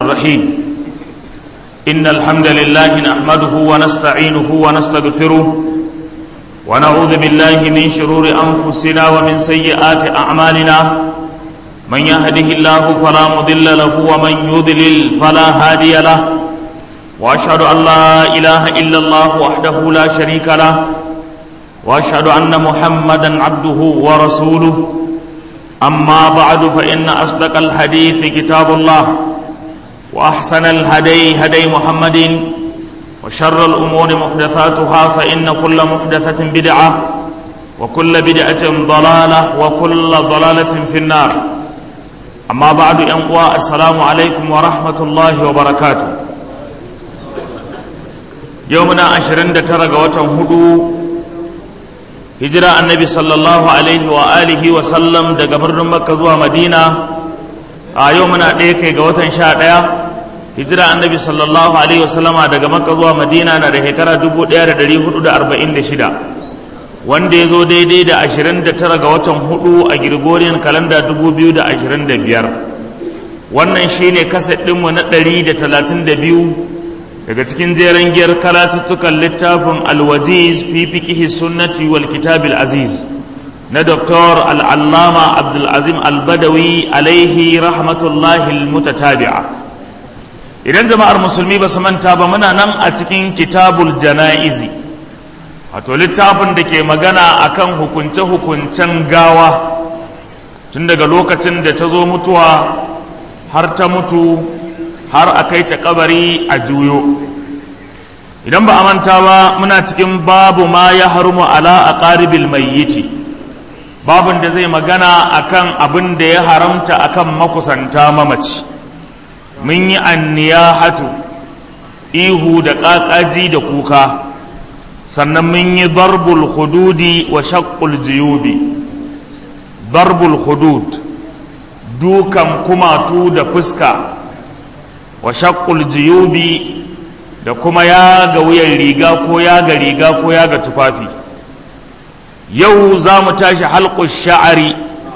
الرحيم إن الحمد لله نحمده ونستعينه ونستغفره ونعوذ بالله من شرور أنفسنا ومن سيئات أعمالنا من يهده الله فلا مضل له ومن يضلل فلا هادي له وأشهد أن لا إله إلا الله وحده لا شريك له وأشهد أن محمدا عبده ورسوله أما بعد فإن أصدق الحديث كتاب الله وأحسن الهدي هدي محمد وشر الأمور محدثاتها فإن كل محدثة بدعة وكل بدعة ضلالة وكل ضلالة في النار أما بعد أنقوى السلام عليكم ورحمة الله وبركاته يومنا عشرين ترى وتنهدو hijira annabi sallallahu alaihi wa alihi wa sallam daga birnin makka zuwa madina a yau muna ɗaya kai ga watan sha ɗaya hijira annabi sallallahu alaihi wa sallama daga makka zuwa madina na da shekara dubu ɗaya da ɗari hudu da arba'in da shida wanda ya zo daidai da ashirin da tara ga watan hudu a girgoriyan kalanda dubu biyu da ashirin da biyar wannan shine kaset ɗinmu na ɗari da talatin da biyu daga cikin jeren giyar karatuttukan littafin alwajiz fi fiqihi sunnati wal kitabil aziz na doktor al'allama abdulazim albadawi alaihi rahmatullahi almutatabi'a idan jama'ar musulmi ba su manta ba muna nan a cikin kitabul jana'izi wato littafin da ke magana akan hukunce-hukuncen gawa tun daga lokacin da ta zo mutuwa har ta mutu har a kai ta kabari a juyo idan ba a manta ba muna cikin babu ma ya harumu ala a ƙaribil mayyiti babin da zai magana akan abin da ya haramta akan makusanta mamaci mun yi anniyahatu ihu da ƙaƙaji da kuka sannan mun yi darbul hududi wa shaqqul jiyubi darbul hudud dukan kumatu da fuska wa shaqqul jiyubi da kuma ya ga wuyan riga ko ya ga riga ko ya ga tufafi yau za mu tashi halƙus sha'ari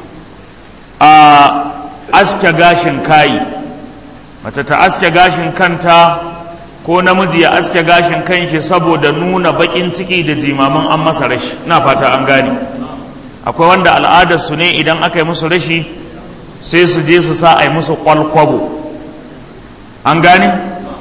a aske gashin kayi mace ta aske gashin kanta ko namiji ya aske gashin kanshi saboda nuna baƙin ciki da jimamin an masa rashi na fata an gane akwai wanda al'adarsu ne idan aka yi musu rashi sai su je su sa a yi musu kwalkwabo an gane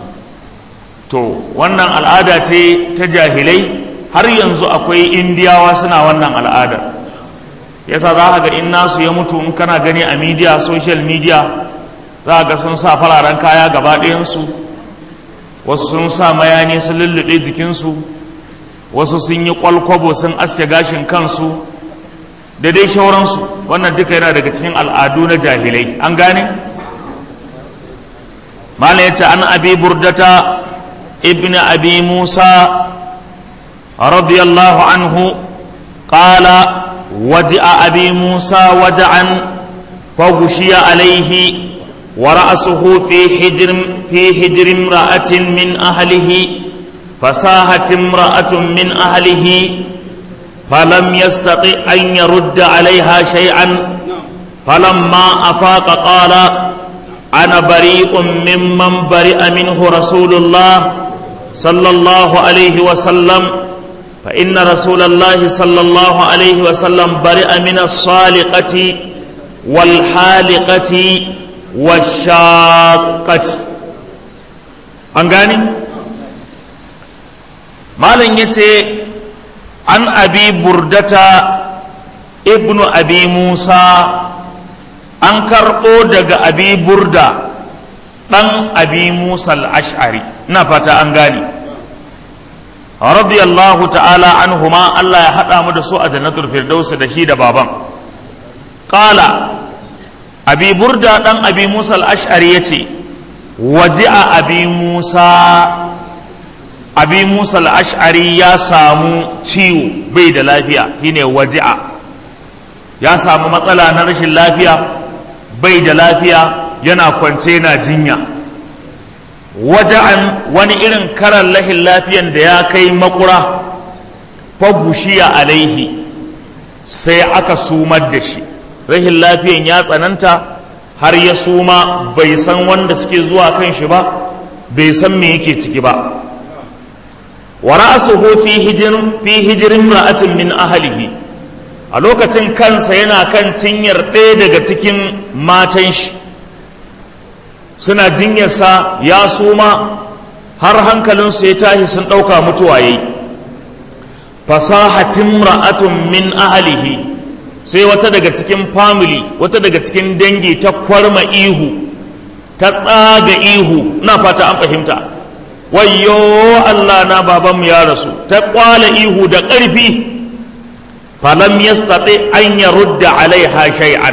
to wannan al'ada ce ta jahilai har yanzu akwai indiyawa suna wannan al'adar yasa za ga in nasu ya mutu in kana gani a media social media za ga sun sa fararen kaya gaba ɗayansu wasu sun sa mayani sun lullube jikinsu wasu sun yi kwalkwabo sun aske gashin kansu da dai shauransu wannan duka yana daga cikin al'adu na jahilai an gane mala ya ce an abi burdata ابن أبي موسى رضي الله عنه قال وجع أبي موسى وجعا فغشي عليه ورأسه في حجر في حجر امرأة من أهله فساهت امرأة من أهله فلم يستطع أن يرد عليها شيئا فلما أفاق قال أنا بريء ممن برئ منه رسول الله صلى الله عليه وسلم فإن رسول الله صلى الله عليه وسلم برئ من الصالقة والحالقة والشاقة أنغاني مالن يتي عن أبي بردة ابن أبي موسى an karɓo daga abi burda ɗan abi musa al'ash'ari na fata an gane radiyallahu ta'ala an huma Allah ya haɗa mu da su a jannatul firdausi da shi da baban ƙala abi burda ɗan abi musa al'ash'ari ya ce waje a abi musa abi musa al'ash'ari ya samu ciwo bai da lafiya shine waji'a ya samu matsala na rashin lafiya bai da lafiya yana kwance yana jinya waja'an wani irin karan lahin lafiyan da ya kai makura fagushiya alaihi sai aka sumar da shi rahin lafiyan ya tsananta har ya suma bai san wanda suke zuwa kan shi ba bai san me yake ciki ba wa ra'suhu fi hijrin fi hijrin ra'atin min ahlihi a lokacin kansa yana kan cinyar ɗaya daga cikin matan shi suna jinyarsa ya suma har hankalinsu ya tashi sun ɗauka mutuwa yayi fasahatin ra'atun min ahlihi sai wata daga cikin family wata daga cikin dangi ta kwarma ihu ta tsaga ihu na fata an fahimta wayyo Allah na babanmu ya rasu ta kwala ihu da ƙarfi falam yastati an yarudda alaiha shay'an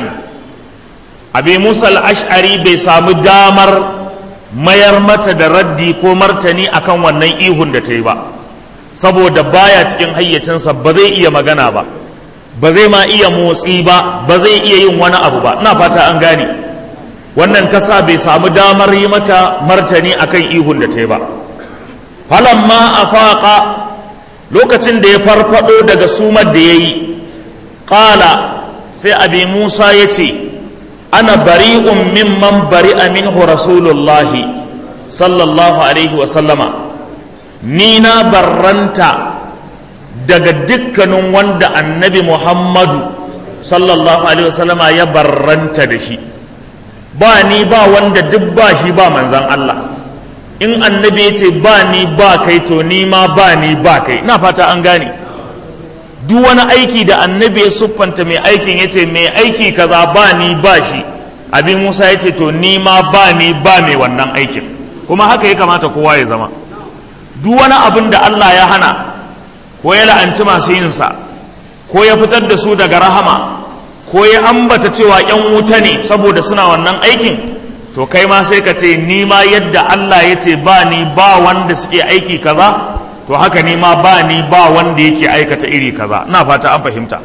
abi musa al-ash'ari bai samu damar mayar mata da raddi ko martani akan wannan ihun da ta yi ba saboda baya cikin hayyacinsa ba zai iya magana ba ba zai ma iya motsi ba ba zai iya yin wani abu ba ina fata an gane wannan ta sa bai samu damar yi mata martani akan ihun da ta yi ba falamma afaqa lokacin da ya farfado daga sumar da ya yi ƙala sai abi musa ya ce ana bari'un mimman bari'a minhu rasulullahi sallallahu alaihi wasallama ni na barranta daga dukkanin wanda annabi muhammadu sallallahu alaihi wasallama ya barranta da shi ba ni ba wanda duk ba shi ba manzan Allah in annabi ya ce ba ni ba kai to ni ma ba ni ba kai na fata an gane duk wani aiki da annabi ya siffanta mai aikin ya ce mai aiki kaza ba ni ba shi abin musa ya ce to ni ma ba ni ba mai wannan aikin kuma haka ya kamata kowa ya zama duk wani abin da Allah ya hana ko ya la'anci masu yinsa ko ya fitar da su daga rahama ko ya ambata cewa ‘yan wuta ne saboda suna wannan aikin to kai ma sai ka ce ni ma yadda Allah ya ce ba ni ba wanda suke aiki kaza to haka ni ma ba ni ba wanda yake aikata iri kaza ina fata an fahimta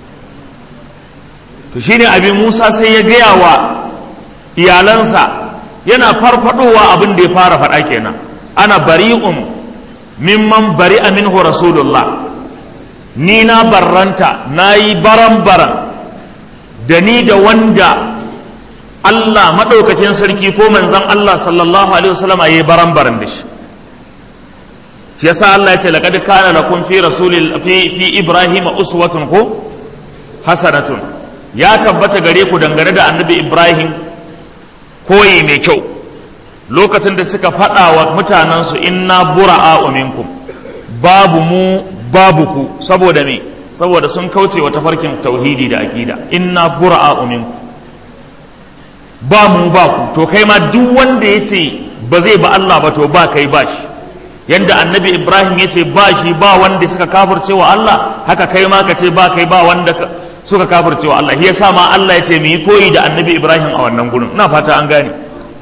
to shine abin Musa sai ya gaya wa iyalansa yana farfadowa abin da ya fara faɗa kenan ana bari'un mimman bari'a minhu rasulullah ni na barranta na yi baran-baran da ni da wanda Allah maɗaukakin sarki ko manzan Allah sallallahu alaihi wasallama ya yi baran-baran da shi shi yasa Allah ya ce laqad kana lakum fi rasulil fi fi ibrahim uswatun ko hasanatun ya tabbata gare ku dangane da annabi ibrahim koyi mai kyau lokacin da suka faɗa wa mutanensu inna bura'a minkum babu mu babu ku saboda me saboda sun kauce wa tafarkin tauhidi da aqida inna bura'a minkum ba mu ba ku to kai ma duk wanda yace ba zai ba Allah ba to ba kai ba shi yanda annabi Ibrahim yace ba shi ba wanda suka kafirce wa Allah haka kai ma ka ce ba kai ba wanda suka kafirce wa Allah yasa ma Allah yace mu yi koyi da annabi Ibrahim a wannan gurin ina fata an gane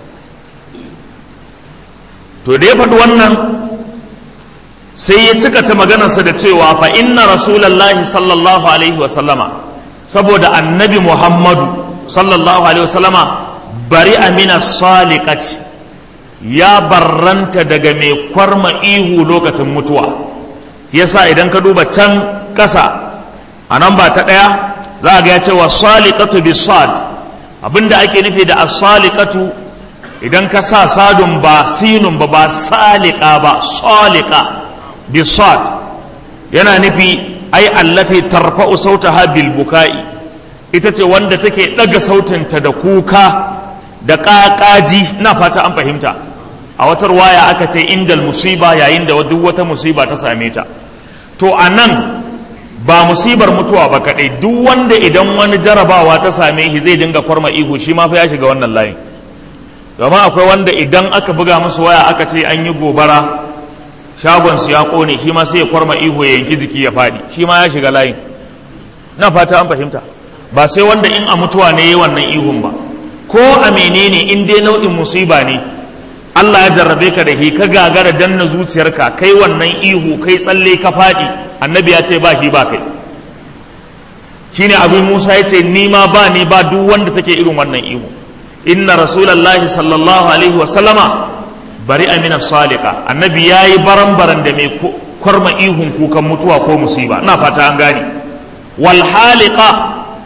to da ya faɗi wannan sai ya cika ta maganarsa da cewa fa inna rasulallahi sallallahu alaihi wasallama saboda annabi muhammadu sallallahu alaihi wasallama bari amina saliqati ya barranta daga mai kwarma ihu lokacin mutuwa yasa idan ka duba can ƙasa a nan ba ta ɗaya za a ga ya cewa saliqatu bisad abinda ake nufi da as-saliqatu idan ka sa sadun ba sinun ba ba salika ba salika bi sad yana nufi ai allati tarfa'u sautaha bil bukai ita ce wanda take daga sautinta da kuka da ƙaƙaji na fata an fahimta a wata waya aka ce indal musiba yayin da duk wata musiba ta same ta to a nan ba musibar mutuwa ba kaɗai duk wanda idan wani jarabawa ta same shi zai dinga kwarma ihu shi ma fa ya shiga wannan layin domin akwai wanda idan aka buga musu waya aka ce an yi gobara shagonsu ya kone shi ma sai ya kwarma ihu ya yanki jiki ya faɗi shi ma ya shiga layin na fata an fahimta ba sai wanda in a mutuwa ne ya wannan ihun ba ko a menene in dai nau'in musiba ne Allah ya jarrabe ka da hi ka gagara danna zuciyarka kai wannan ihu kai tsalle ka faɗi annabi ya ce ba shi ba kai shine abin Musa ya ce ni ma ba ni ba duk wanda take irin wannan ihu inna rasulallahi sallallahu alaihi wa sallama bari amina salika annabi ya yi baran-baran da mai kwarma ihun kukan mutuwa ko musiba na fata an gane wal halika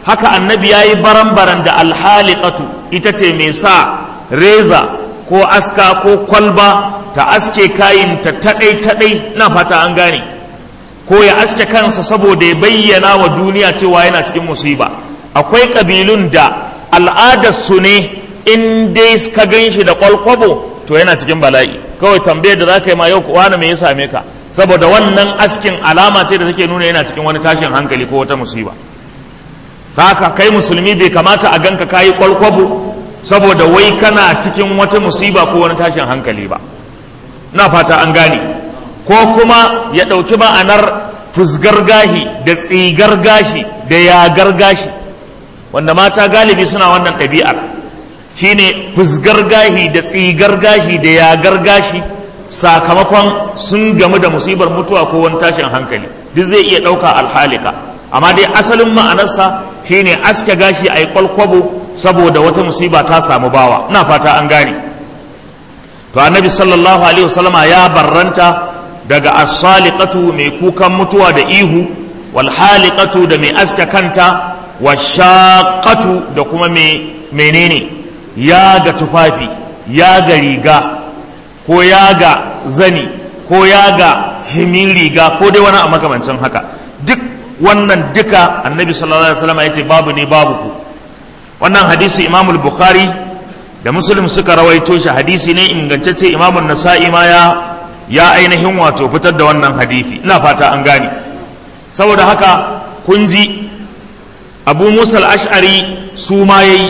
haka annabi ya yi baran-baran da alhaliƙatu ita ce mai sa reza ko aska ko kwalba ta aske kayin ta taɗai-taɗai na fata an gane ko ya aske kansa saboda ya bayyana wa duniya cewa yana cikin musiba akwai ƙabilun da al'adarsu ne in dai ka gan shi da kwalkwabo to yana cikin bala'i kawai tambayar da za ka yi ma yau wani me ya same ka saboda wannan askin alama ce da take nuna yana cikin wani tashin hankali ko wata musiba haka kai musulmi bai kamata a ganka kayi kwalkwabo saboda wai kana cikin wata musiba ko wani tashin hankali ba na fata an gane ko kuma ya ɗauki ma'anar fusgar gashi da tsigar gashi da yagar gashi wanda mata galibi suna wannan ɗabi'ar shine fusgar gashi da tsigar gashi da yagar gashi sakamakon sun gamu da musibar mutuwa ko wani tashin hankali duk zai iya ɗauka alhalika amma dai asalin ma'anarsa shine aske gashi a yi kwalkwabo saboda wata musiba ta samu bawa ina fata an gane to annabi sallallahu alaihi wasallama ya barranta daga as-saliqatu mai kukan mutuwa da ihu wal haliqatu da mai aske kanta washaqatu da kuma mai menene ya ga tufafi ya ga riga ko ya ga zani ko ya ga himin riga ko dai wani a makamancin haka duk wannan duka annabi sallallahu alaihi wasallam ya ce babu ne babu ku wannan hadisi imam bukhari da muslim suka rawaito shi hadisi ne ingantacce imam nasa'i ma ya ya ainihin wato fitar da wannan hadisi ina fata an gane saboda haka kun ji abu musa al-ash'ari su ma yayi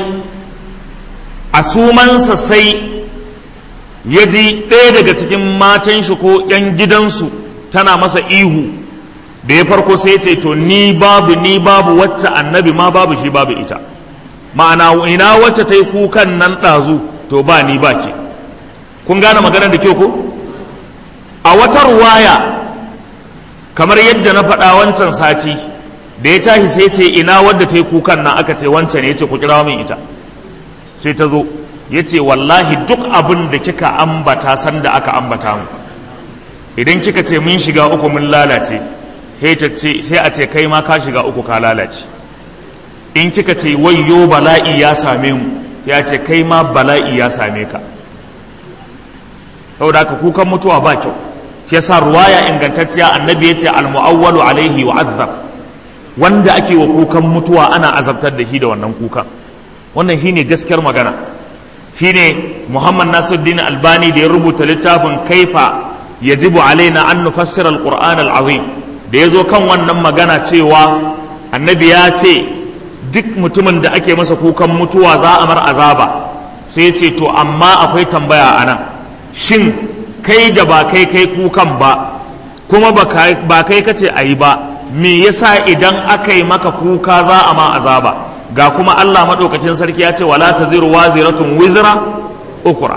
a sumansa sai ya ji ɗaya daga cikin matan shi ko 'yan gidansu tana masa ihu da ya farko sai ce to ni babu ni babu wacce annabi ma babu shi babu ita ma'ana ina wacce ta yi kukan nan ɗazu to ba ni ba ke kun gane maganar da kyau ko a wata ruwaya kamar yadda na faɗa wancan sati da ya tashi sai ce ina wadda ta yi kukan nan aka ce wancan ne ya ce ku kira min ita sai ta zo ya ce wallahi duk abin da kika ambata sanda aka ambata mu idan kika ce mun shiga uku mun lalace sai a ce kai ma ka shiga uku ka lalace in kika ce wayyo bala'i ya same mu ya ce kai ma bala'i ya same ka saboda haka kukan mutuwa ba kyau shi yasa ruwaya ingantacciya annabi ya ce almu'awwalu alaihi wa azab wanda ake wa kukan mutuwa ana azabtar da shi da wannan kukan wannan shine gaskiyar magana shine Muhammad Nasiruddin Albani da ya rubuta littafin kaifa yajibu alaina an nufassira alquran alazim da yazo kan wannan magana cewa annabi ya ce duk mutumin da ake masa kukan mutuwa za a mar azaba sai ce to amma akwai tambaya anan shin kai da ba kai kai kukan ba kuma ba kai kace ayi ba me yasa idan aka yi maka kuka za a ma azaba ga kuma Allah maɗaukacin sarki ya ce wala ta ziru waziratun wizra ukura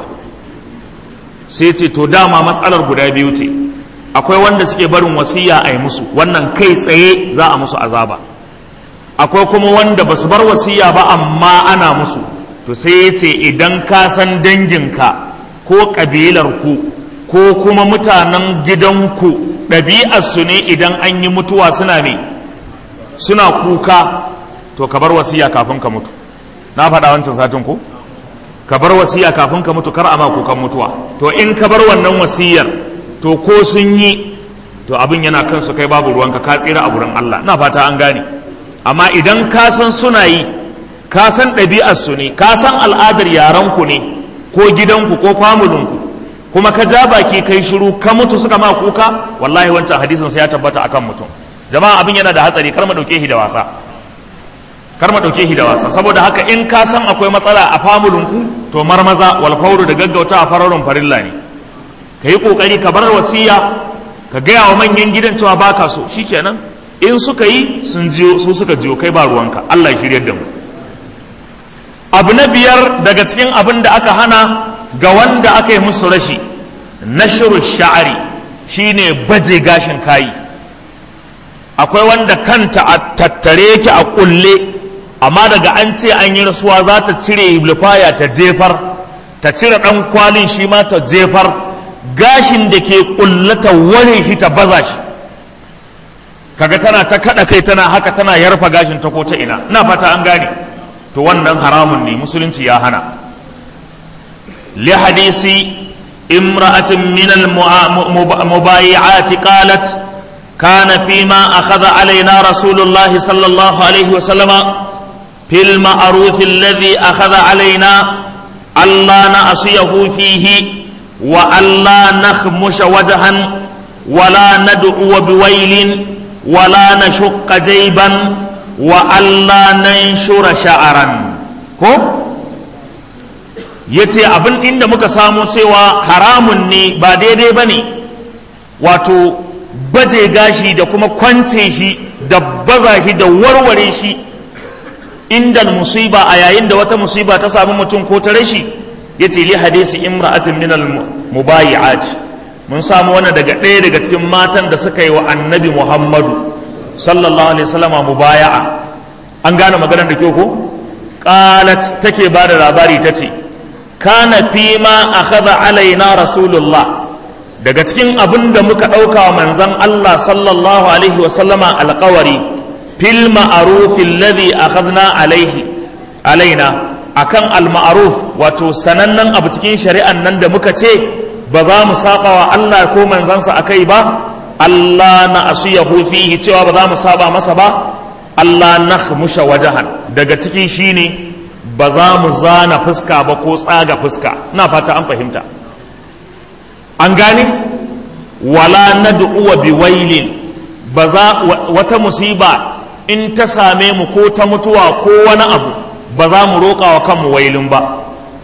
sai ce to dama matsalar guda biyu ce akwai wanda suke barin wasiya a yi musu wannan kai tsaye za a musu azaba akwai kuma wanda ba su bar wasiya ba amma ana musu to sai ya ce idan ka san danginka ko ƙabilarku ko kuma mutanen gidanku ɗabi'arsu ne idan an yi mutuwa suna ne suna kuka to ka bar wasiya kafin ka mutu na faɗa wancan satin ko ka bar wasiya kafin ka mutu kar a ma kukan mutuwa to in ka bar wannan wasiyar to ko sun yi to abin yana kansu kai babu ruwanka ka tsira a gurin Allah na fata an gane amma idan ka san suna yi ka san ɗabi'arsu ne ka san al'adar yaranku ne ko gidanku ko famulinku kuma ka ja baki kai shiru ka mutu suka ma kuka wallahi wancan hadisin sai ya tabbata akan mutum jama'a abin yana da hatsari kar mu dauke shi da wasa kar mu dauke shi da wasa saboda haka in ka san akwai matsala a famulinku to marmaza wal fawru da gaggauta a fararun farilla ne ka yi kokari ka bar wasiya ka gaya wa manyan gidan cewa baka so shikenan in suka yi sun jiyo su suka jiyo kai ba ruwanka Allah ya shiryar da mu abu na biyar daga cikin abin da aka hana ga wanda aka yi musu rashi nashru sha'ari shine baje gashin kayi akwai wanda kanta a tattare yake a kulle amma daga an ce an yi rasuwa za ta cire lufaya ta jefar ta cire ɗan kwalin shi ma ta jefar gashin da ke kullata ware shi ta baza shi kaga tana ta kada kai tana haka tana yarfa gashin ta ko ta ina ina fata an gane to wannan haramun ne musulunci ya hana li hadisi imra'atin min al mubayi'ati qalat kana fima akhadha alaina rasulullah sallallahu alaihi wa sallama fil ma'ruf alladhi akhadha alaina alla na'siyahu fihi wa alla nakhmusha wajhan ولا ندعو بويل ولا نشق جيبا وألا ننشر شعرا ko yace abin inda muka samu cewa haramun ne ba daidai ba ne wato baje gashi da kuma kwance shi da baza shi da warware shi inda musiba a yayin da wata musiba ta samu mutum ko ta rashi yace li hadisi imra'atin min al mubayi'at mun samu wannan daga ɗaya daga cikin matan da suka yi wa annabi muhammadu sallallahu alaihi wasallama mubaya'a an gane maganar da kyau ko qalat take ba da labari ta ce kana fi ma akhadha alaina rasulullah daga cikin abin da muka ɗauka wa manzon Allah sallallahu alaihi wasallama alƙawari fil ma'ruf alladhi akhadna alaihi alaina akan al ma'ruf wato sanannen abu cikin shari'an nan da muka ce ba za mu saba wa Allah ko manzansa a kai ba Allah na asiyahu fihi cewa ba za mu saba masa ba Allah na musha wajahan daga ciki shine ba za mu zana fuska ba ko tsaga fuska ina fata an fahimta an gane wala nad'u bi wailin ba za wata musiba in ta same mu ko ta mutuwa ko wani abu ba za mu roƙa wa kanmu wailin ba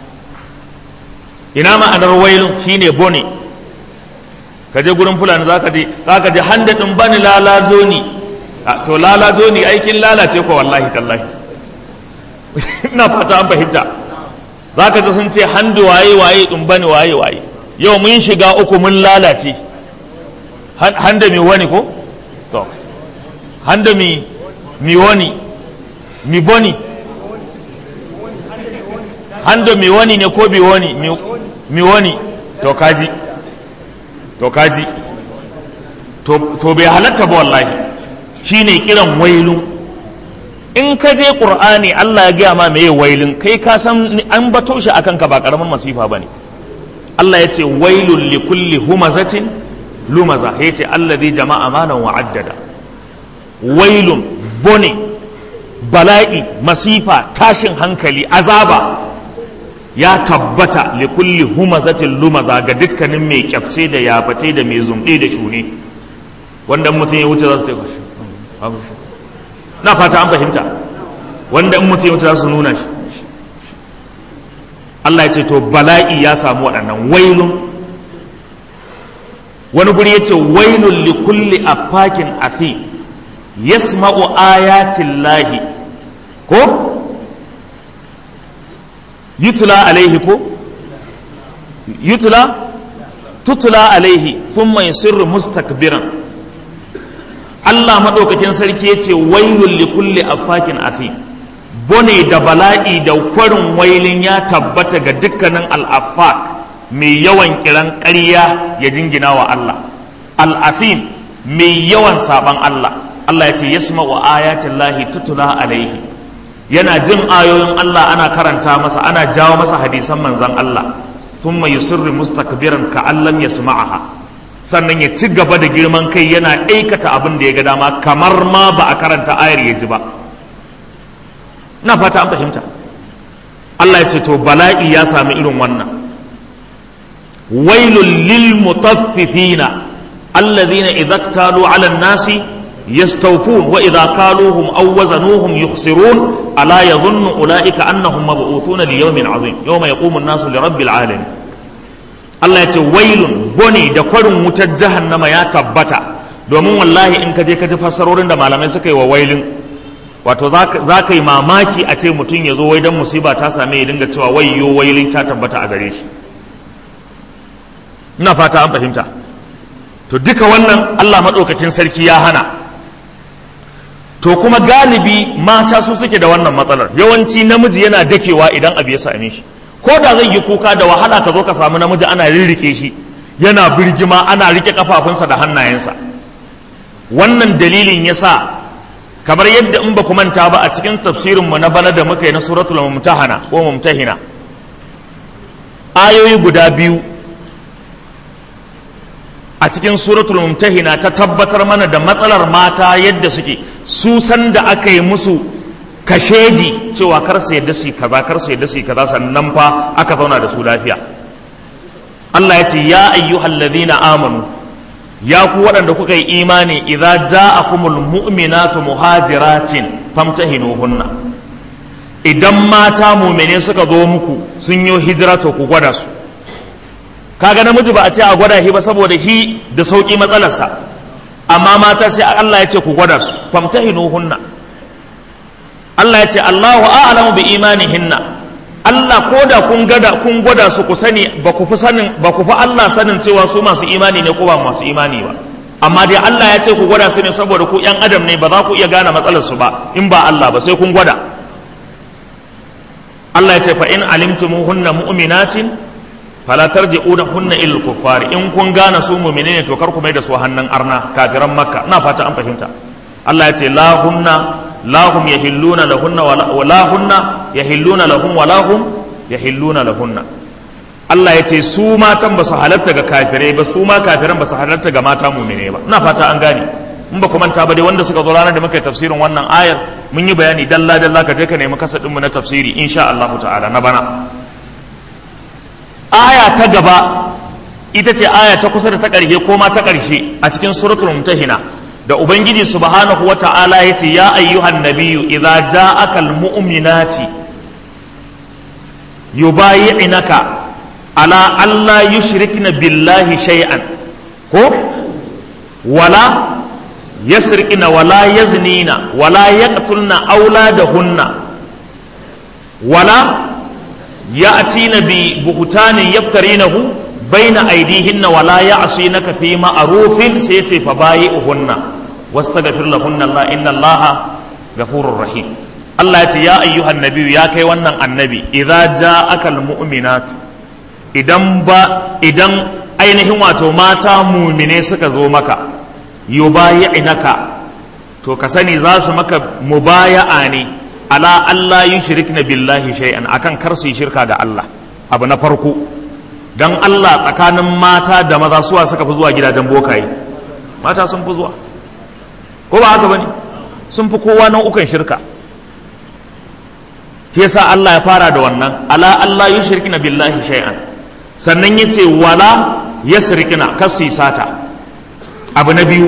ina ma'anar wailun shine bone ka je gurin fulani za ka je za ka je handa din bani lalazo ni to lalazo ni aikin lalace ko wallahi tallahi ina fata an fahimta za ka ji sun ce handu waye waye din bani waye waye yau mun shiga uku mun lalace handa mi wani ko to handa mi mi wani mi boni handa mi wani ne ko bi wani mi wani to kaji to kaji to bai halatta ba wallahi shine kiran wailun in ka je qur'ani Allah ya gaya ma meye wailun kai ka san an bato shi akan ka ba karamin masifa bane Allah ya ce wailul li kulli humazatin lumaza ya ce allazi jama'a malan wa addada wailun bone bala'i masifa tashin hankali azaba ya tabbata li kulli humazatin lumaza ga dukkanin mai kyafce da yaface da mai zumɗe da shune wanda mutum ya wuce za su taika shi na fata an fahimta wanda in mutum ya wuce za su nuna shi Allah ya ce to bala'i ya samu waɗannan wailun wani guri ya ce wailun li kulli afakin afi yasma'u ayatin lahi ko yutula alaihi ko yutula tutula alaihi thumma yusirru mustakbiran Allah madaukakin sarki yace wailul likulli afakin afi bone da bala'i da kwarin wailin ya tabbata ga dukkanin al-affak mai yawan kiran ƙarya ya jingina wa Allah al-afim mai yawan saban Allah Allah yace yasma'u ayatin lahi tutula alaihi yana jin ayoyin Allah ana karanta masa ana jawo masa hadisan manzan Allah thumma yusirru mustakbiran ka allam yasma'aha sannan ya ci gaba da girman kai yana aikata abin da ya ga dama kamar ma ba a karanta ayar ya ji ba na fata an fahimta Allah ya ce to bala'i ya sami irin wannan wailul lil mutaffifina alladhina idza iktalu 'ala an-nasi يستوفون وإذا كالوهم أو وزنوهم يخسرون ألا يظن أولئك أنهم مبعوثون ليوم عظيم يوم يقوم الناس لرب العالمين Allah ya ce wailun bone da kwarin wutar jahannama ya tabbata domin wallahi in ka je ka ji fassarorin da malamai suka yi wa wailin wato za ka yi mamaki a ce mutum ya zo wai don musiba ta same ya dinga cewa wayyo wailin ta tabbata a gare shi ina fata an fahimta to duka wannan Allah maɗaukakin sarki ya hana to kuma galibi mata su suke da wannan matsalar yawanci namiji yana dakewa idan abu ya same shi ko da zai yi kuka da wahala ka zo ka samu namiji ana rirrike shi yana birgima ana rike kafafunsa da hannayensa wannan dalilin yasa kamar yadda in ba ku manta ba a cikin tafsirinmu na bana da muka yi na suratul mumtahana ko mumtahina ayoyi guda biyu a cikin suratul mumtahina ta tabbatar mana da matsalar mata yadda suke su san da aka yi musu kashedi cewa kar su yadda su kaza kar su yadda su kaza sannan fa aka zauna da su lafiya Allah ya ce ya ayyuhal ladina amanu ya ku waɗanda kuka yi imani idza ja'akumul mu'minatu muhajiratin famtahinuhunna idan mata mu'mine suka zo muku sun yi hijira to ku gwada su kaga namiji ba a ce a gwada shi ba saboda shi da sauki matsalarsa amma mata sai Allah ya ce ku gwada su famtahinuhunna Allah ya ce Allahu a'lamu bi imanihinna Allah ko da kun gada kun gwada su ku sani ba ku fi sanin ba ku fi Allah sanin cewa su masu imani ne ko ba masu imani ba amma dai Allah ya ce ku gwada su ne saboda ku yan adam ne ba za ku iya gane matsalar su ba in ba Allah ba sai kun gwada Allah ya ce fa in alimtumuhunna mu'minatin fala tarji'unahunna ilal kuffar in kun gane su mu'mine ne to kar ku mai da su hannun arna kafiran makka ina fata an fahimta Allah ya ce la hunna la hum yahilluna lahunna wa la hunna yahilluna lahum wa la hum yahilluna lahunna Allah ya ce su matan ba su halatta ga kafirai ba su ma kafiran ba su halatta ga mata mu'mine ba ina fata an gane in ba ku manta ba dai wanda suka zo ranar da muka yi tafsirin wannan ayar mun yi bayani dalla dalla ka je ka nemi kasadin mu na tafsiri insha Allah ta'ala na bana aya ta gaba ita ce aya ta kusa da ta ƙarshe ko ma ta ƙarshe a cikin suratul mumtahina da ubangiji subhanahu wata'ala ya ce ya ayyuhan nabiyyu idza ja'aka almu'minati yubayi'naka ala alla yushrikna billahi shay'an ko wala yasrikna wala yaznina wala yaqtulna auladahunna wala ya'tina bi buhtanin yaftarinahu baina aidihinna wala ya'sinaka fi ma'rufin sai yace fa bayi'uhunna wastaghfir lahunna Allah inna Allah ghafurur rahim Allah ya ce ya ayyuhan nabiyyu ya kai wannan annabi idza ja'aka almu'minat idan ba idan ainihin wato mata mumine suka zo maka yubayi'naka to ka sani za su maka mubaya'a ne ala Allah yushrikna billahi shay'an akan kar su yi shirka da Allah abu na farko dan Allah tsakanin mata da maza suwa suka fi zuwa gidajen bokaye mata sun fi zuwa ko ba haka bane sun fi kowa nau'ukan shirka shi yasa Allah ya fara da wannan ala Allah yushrikna billahi shay'an sannan yace wala yasrikna kasu sata abu na biyu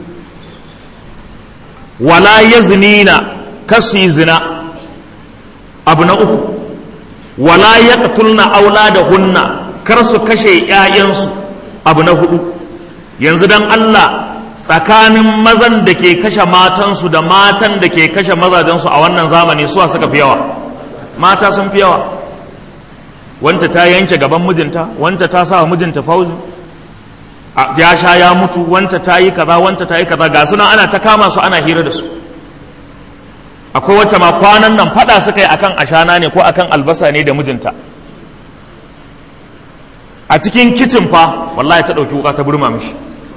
wala yaznina kasu zina abu na uku wala yaqtulna auladahunna kar su kashe ƴaƴansu abu na hudu yanzu dan Allah tsakanin mazan da ke kashe matansu da matan da ke kashe mazajensu a wannan zamani suwa suka fi yawa mata sun fi yawa wanta ta yanke gaban mijinta wanta ta sa mijinta fauzi ya sha ya mutu wanta ta yi kaza wanta ta yi kaza ga suna ana ta kama su ana hira da su akwai wacce ma kwanan nan fada suka yi akan ashana ne ko akan albasa ne da mijinta a cikin kicin fa wallahi ta ɗauki wuka ta burma mishi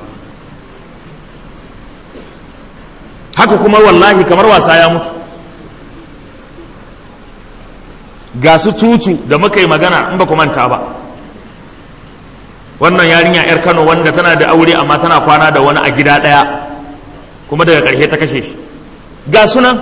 haka kuma wallahi kamar wasa ya mutu ga su tutu da muka yi magana in ba ku manta ba wannan yarinya 'yar kano wanda tana da aure amma tana kwana da wani a gida ɗaya kuma daga ƙarshe ta kashe shi ga sunan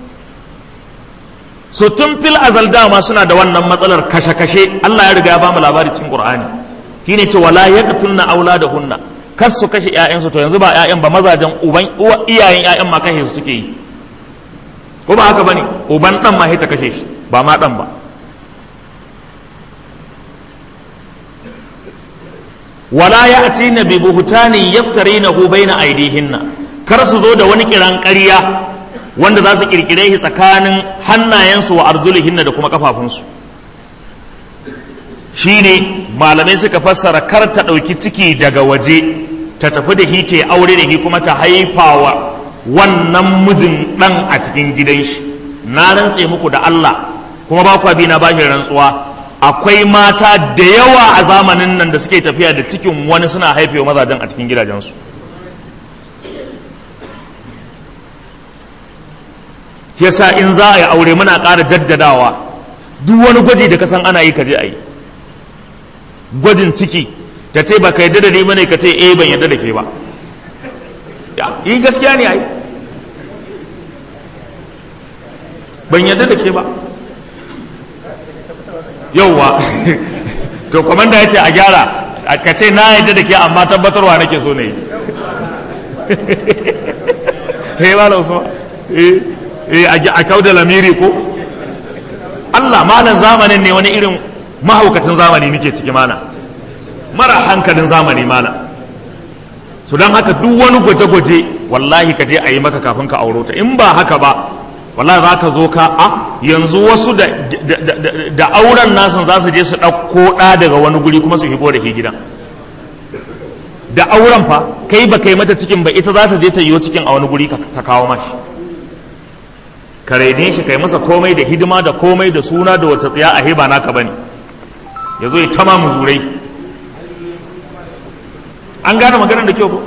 so tun fil azal dama suna da wannan matsalar kashe-kashe Allah ya riga ya bamu labari cikin Qur'ani shine ce wala yaqtulna auladahunna kar su kashe ƴaƴansu to yanzu ba ƴaƴan ba mazajen uban uwa iyayen ƴaƴan ma kashe su suke yi ko ba haka bane uban dan ma ta kashe shi ba ma dan ba wala ya'tina bi buhtanin yaftarinahu baina aydihinna kar su zo da wani kiran ƙarya wanda za su kirkire shi tsakanin hannayensu wa arjulihinna da kuma kafafunsu shine malamai suka fassara kar ta ɗauki ciki daga waje ta tafi da hita ya aure da shi kuma ta haifawa wannan mijin ɗan a cikin gidan shi na rantse muku da Allah kuma ba kwa bi na bashi rantsuwa akwai mata da yawa a zamanin nan da suke tafiya da cikin wani suna haifewa mazajen a cikin gidajensu shi yasa in za a yi aure muna ƙara jaddadawa duk wani gwaji da ka san ana yi ka je a yi gwajin ciki ta ce ba ka yadda da ni bane ka ce eh ban yadda da ke ba yi gaskiya ne ai ban yadda da ke ba yauwa to kwamanda ya ce a gyara ka ce na yadda da ke amma tabbatarwa nake so ne eh ba usman eh a kau da lamiri ko Allah malan zamanin ne wani irin mahaukacin zamani muke ciki mana mara hankalin zamani mana su don haka duk wani gwaje-gwaje wallahi ka je a yi maka kafin ka auro ta in ba haka ba wallahi za ka zo ka a yanzu wasu da auren nasan za su je su ɗauko ɗa daga wani guri kuma su higo da ke gidan da auren fa kai ba kai mata cikin ba ita za ta je ta yiwo cikin a wani guri ta kawo mashi ka raine shi kai masa komai da hidima da komai da suna da wata tsaya a heba naka bane ya zo ya tama muzurai an gane maganar da kyau ko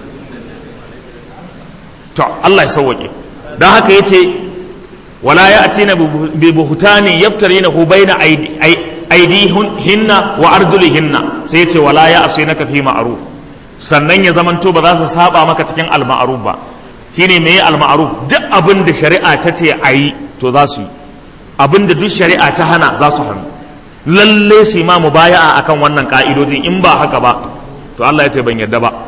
to Allah ya sauwake don haka ya ce wala ya atina bi buhutani yaftarinahu baina aidihinna wa arjulihinna sai ya ce wala ya asinaka fi ma'ruf sannan ya zamanto ba za su saba maka cikin al-ma'ruf ba shine me al-ma'ruf duk abin da shari'a ta ce ayi to za su yi abin da duk shari'a ta hana za su hannu lalle su ma mubaya'a akan wannan ka'idojin in ba haka ba to Allah ya ce ban yarda ba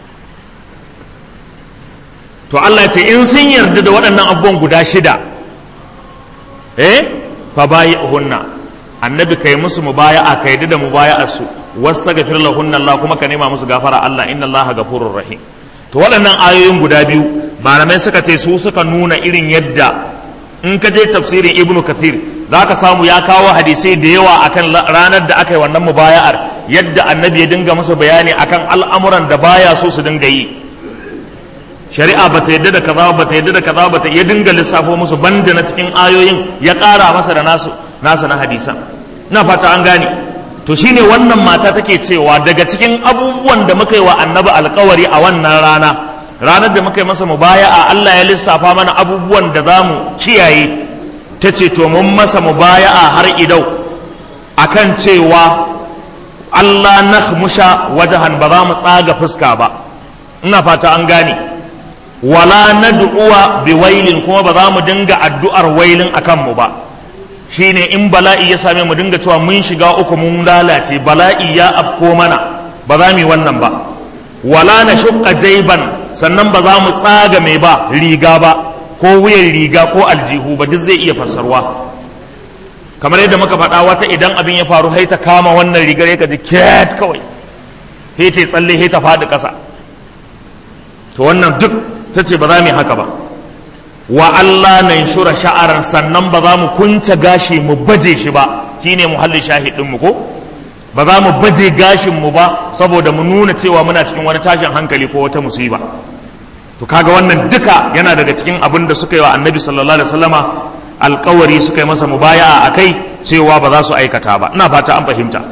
to Allah ya ce in sun yarda da waɗannan abubuwan guda shida eh fa hunna annabi kai musu mubaya'a kai da mubaya'ar su wastaghfir lahunna Allah kuma ka nema musu gafara Allah inna Allah ghafurur rahim to waɗannan ayoyin guda biyu malamai suka ce su suka nuna irin yadda in ka je tafsirin ibnu kathir zaka samu ya kawo hadisai da yawa akan ranar da aka yi wannan mubaya'ar yadda annabi ya dinga musu bayani akan al'amuran da baya so su dinga yi shari'a ba ta yadda da kaza ba ta yadda da kaza ba ta ya dinga lissafo musu banda na cikin ayoyin ya ƙara masa da nasu nasa na hadisan na fata an gane to shine wannan mata take cewa daga cikin abubuwan da muka yi wa annabi alkawari a wannan rana ranar da muka yi masa mubaya'a Allah ya lissafa mana abubuwan da za mu kiyaye ta ce to mun masa mubaya'a har idau akan cewa Allah na musha wajahan ba za mu tsaga fuska ba ina fata an gane wala nad'uwa bi wailin kuma ba za mu dinga addu'ar wailin akan mu ba shine in bala'i ya same mu dinga cewa mun shiga uku mun lalace bala'i ya afko mana ba za mu yi wannan ba wala na shukka jaiban sannan ba za mu tsaga mai ba riga ba ko wuyan riga ko aljihu ba duk zai iya fassarwa kamar yadda muka faɗa wata idan abin ya faru sai ta kama wannan rigar ya ji ket kawai sai ta tsalle sai ta faɗi ƙasa to wannan duk ta ce ba za mu yi haka ba wa Allah na shura sha'aran sannan ba za mu kunce gashi mu baje shi ba shine muhallin shahidin mu ko ba za mu baje gashin mu ba saboda mu nuna cewa muna cikin wani tashin hankali ko wata musiba to kaga wannan duka yana daga cikin abin da suka yi wa annabi sallallahu alaihi wasallama alkawari suka yi masa mubaya'a akai cewa ba za su aikata ba ina fata an fahimta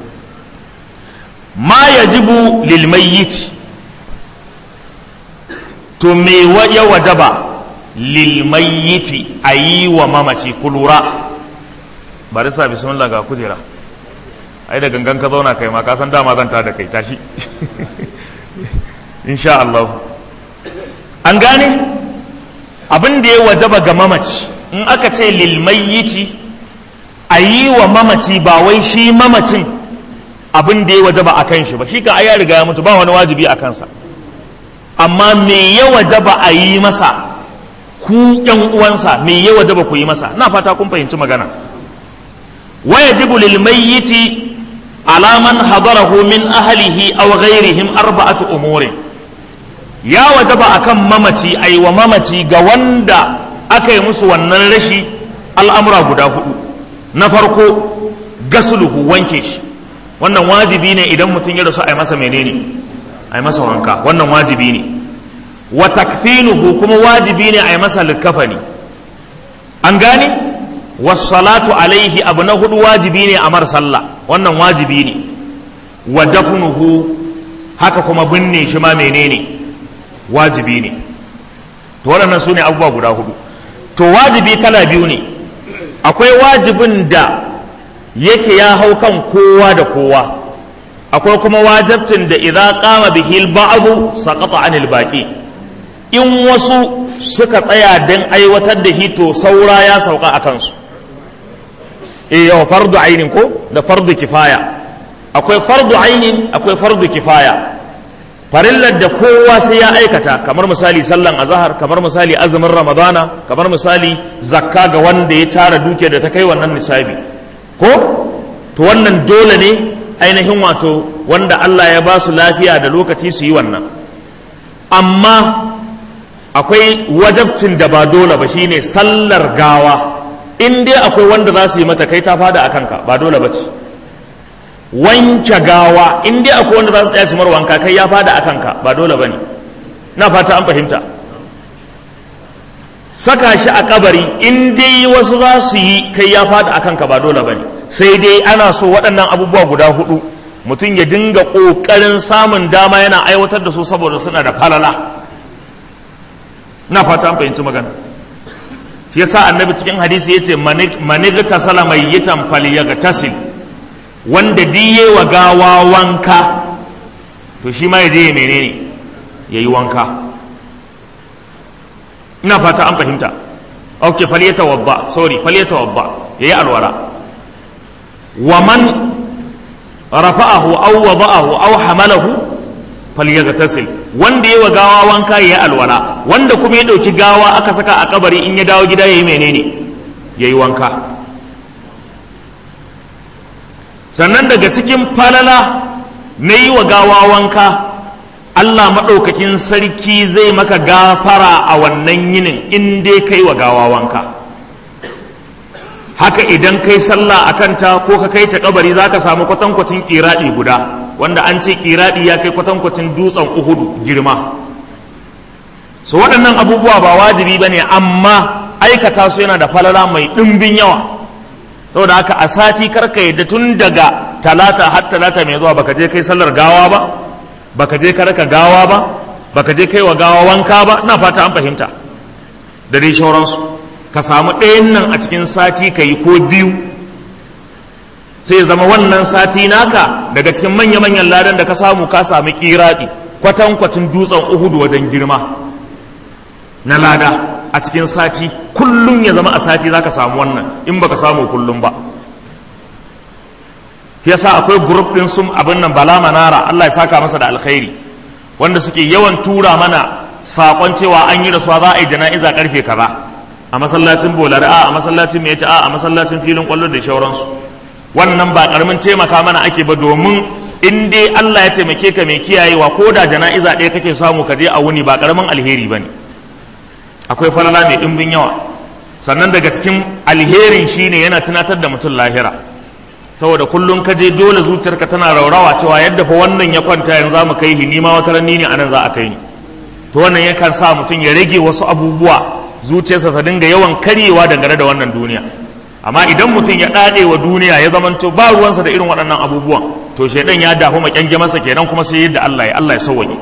ma yajibu lil mayyit to me ya wajaba lil mayyiti ayi wa mamaci kulura bari sa bismillah ga kujera ai da gangan ka zauna kai ma ka san dama zan da kai tashi insha Allah an gane abin da ya wajaba ga mamaci in aka ce lil mayyiti ayi wa mamaci ba wai shi mamacin abin da ya wajaba a kan shi ba shi ka ai ya riga ya mutu ba wani wajibi a kansa amma me ya wajaba a yi masa ku yan uwansa me ya wajaba ku yi masa na fata kun fahimci magana wayajibu lil mayyiti ala man hadarahu min ahlihi aw ghairihim arba'atu umurin ya wajaba akan mamaci ai wa mamaci ga wanda aka yi musu wannan rashi al'amura guda hudu na farko gasluhu wanke shi wannan wajibi ne idan mutum ya rasu a yi masa menene a yi masa wanka wannan wajibi ne wa takfinuhu kuma wajibi ne a yi masa likafani an gane wassalatu alaihi abu na hudu wajibi ne a mar sallah wannan wajibi ne wa dafnuhu haka kuma binne shi ma menene wajibi ne to waɗannan su ne abubuwa guda hudu to wajibi kala biyu ne akwai wajibin da yake ya hau kan kowa da kowa akwai kuma wajibcin da idan kama bihi ba'adu saqata anil baqi in wasu suka tsaya don aiwatar da hito saura ya sauka a kansu eh yawa fardu ainin ko da fardu kifaya akwai fardu ainin akwai fardu kifaya farillar da kowa sai ya aikata kamar misali sallan azahar kamar misali azumin ramadana kamar misali zakka ga wanda ya tara duke da ta kai wannan nisabi ko to wannan dole ne ainihin wato wanda Allah ya ba su lafiya da lokaci su yi wannan amma akwai wajabcin da ba dole ba shine sallar gawa in dai akwai wanda za su yi mata kai ta fada a kanka ba dole ba ce wanke gawa in dai akwai wanda za su tsaya su wanka kai ya fada a kanka ba dole ba ne na fata an fahimta saka shi a kabari in dai wasu za su yi kai ya fada a kanka ba dole ba ne sai dai ana so waɗannan abubuwa guda hudu mutum ya dinga ƙoƙarin samun dama yana aiwatar da su saboda suna da falala na fata an fahimci magana shi yasa annabi cikin hadisi yace manigta sala mayyitan falyagtasil wanda diye wa gawa wanka to shi ma yaje ya menene yayi wanka ina fata an fahimta okay falyatawadda sorry falyatawadda yayi alwala wa man rafa'ahu aw wada'ahu aw hamalahu falyagtasil wanda yayi wa gawa wanka yayi alwala wanda kuma ya dauki gawa aka saka a kabari in ya dawo gida yayi menene yayi wanka sannan daga cikin falala na yi wa gawa wanka Allah maɗaukakin sarki zai maka gafara a wannan yinin in dai kai wa gawa wanka haka idan kai sallah a kanta ko ka kai ta kabari za ka samu kwatankwacin ƙiraɗi guda wanda an ce ƙiraɗi ya kai kwatankwacin dutsen uhudu girma su waɗannan abubuwa ba wajibi ba ne amma aikata su yana da falala mai ɗimbin yawa saboda haka a sati karka yadda tun daga talata har talata mai zuwa baka je kai sallar gawa ba baka je ka raka gawa ba baka je kai wa gawa wanka ba ina fata an fahimta da dai shauransu ka samu ɗayan nan a cikin sati ka yi ko biyu sai ya zama wannan sati naka daga cikin manya-manyan ladan da ka samu ka sami kiraɗi kwatankwacin dutsen uhudu wajen girma na lada a cikin sati kullum ya zama a sati za ka samu wannan in baka samu kullum ba yasa akwai grup din sun abin nan bala manara Allah ya saka masa da alkhairi wanda suke yawan tura mana sakon cewa an yi rasuwa za a yi jana'iza karfe kaza a masallacin bolari a a masallacin mai a a masallacin filin kwallo da shauransu wannan ba karamin taimaka mana ake ba domin in dai Allah ya taimake ka mai kiyayewa ko da jana'iza ɗaya kake samu ka je a wuni ba karamin alheri bane akwai falala mai ɗimbin yawa sannan daga cikin alherin shine yana tunatar da mutum lahira saboda kullum ka je dole zuciyarka tana raurawa cewa yadda fa wannan ya kwanta yanzu mu kai ni ma wata ranni ne anan za a kai ni to wannan yakan sa mutum ya rage wasu abubuwa zuciyarsa ta dinga yawan karyewa dangane da wannan duniya amma idan mutum ya dade wa duniya ya zamanto ba ruwansa da irin waɗannan abubuwan to shaidan ya dafu makyange masa kenan kuma sai yadda Allah ya Allah ya sauwaye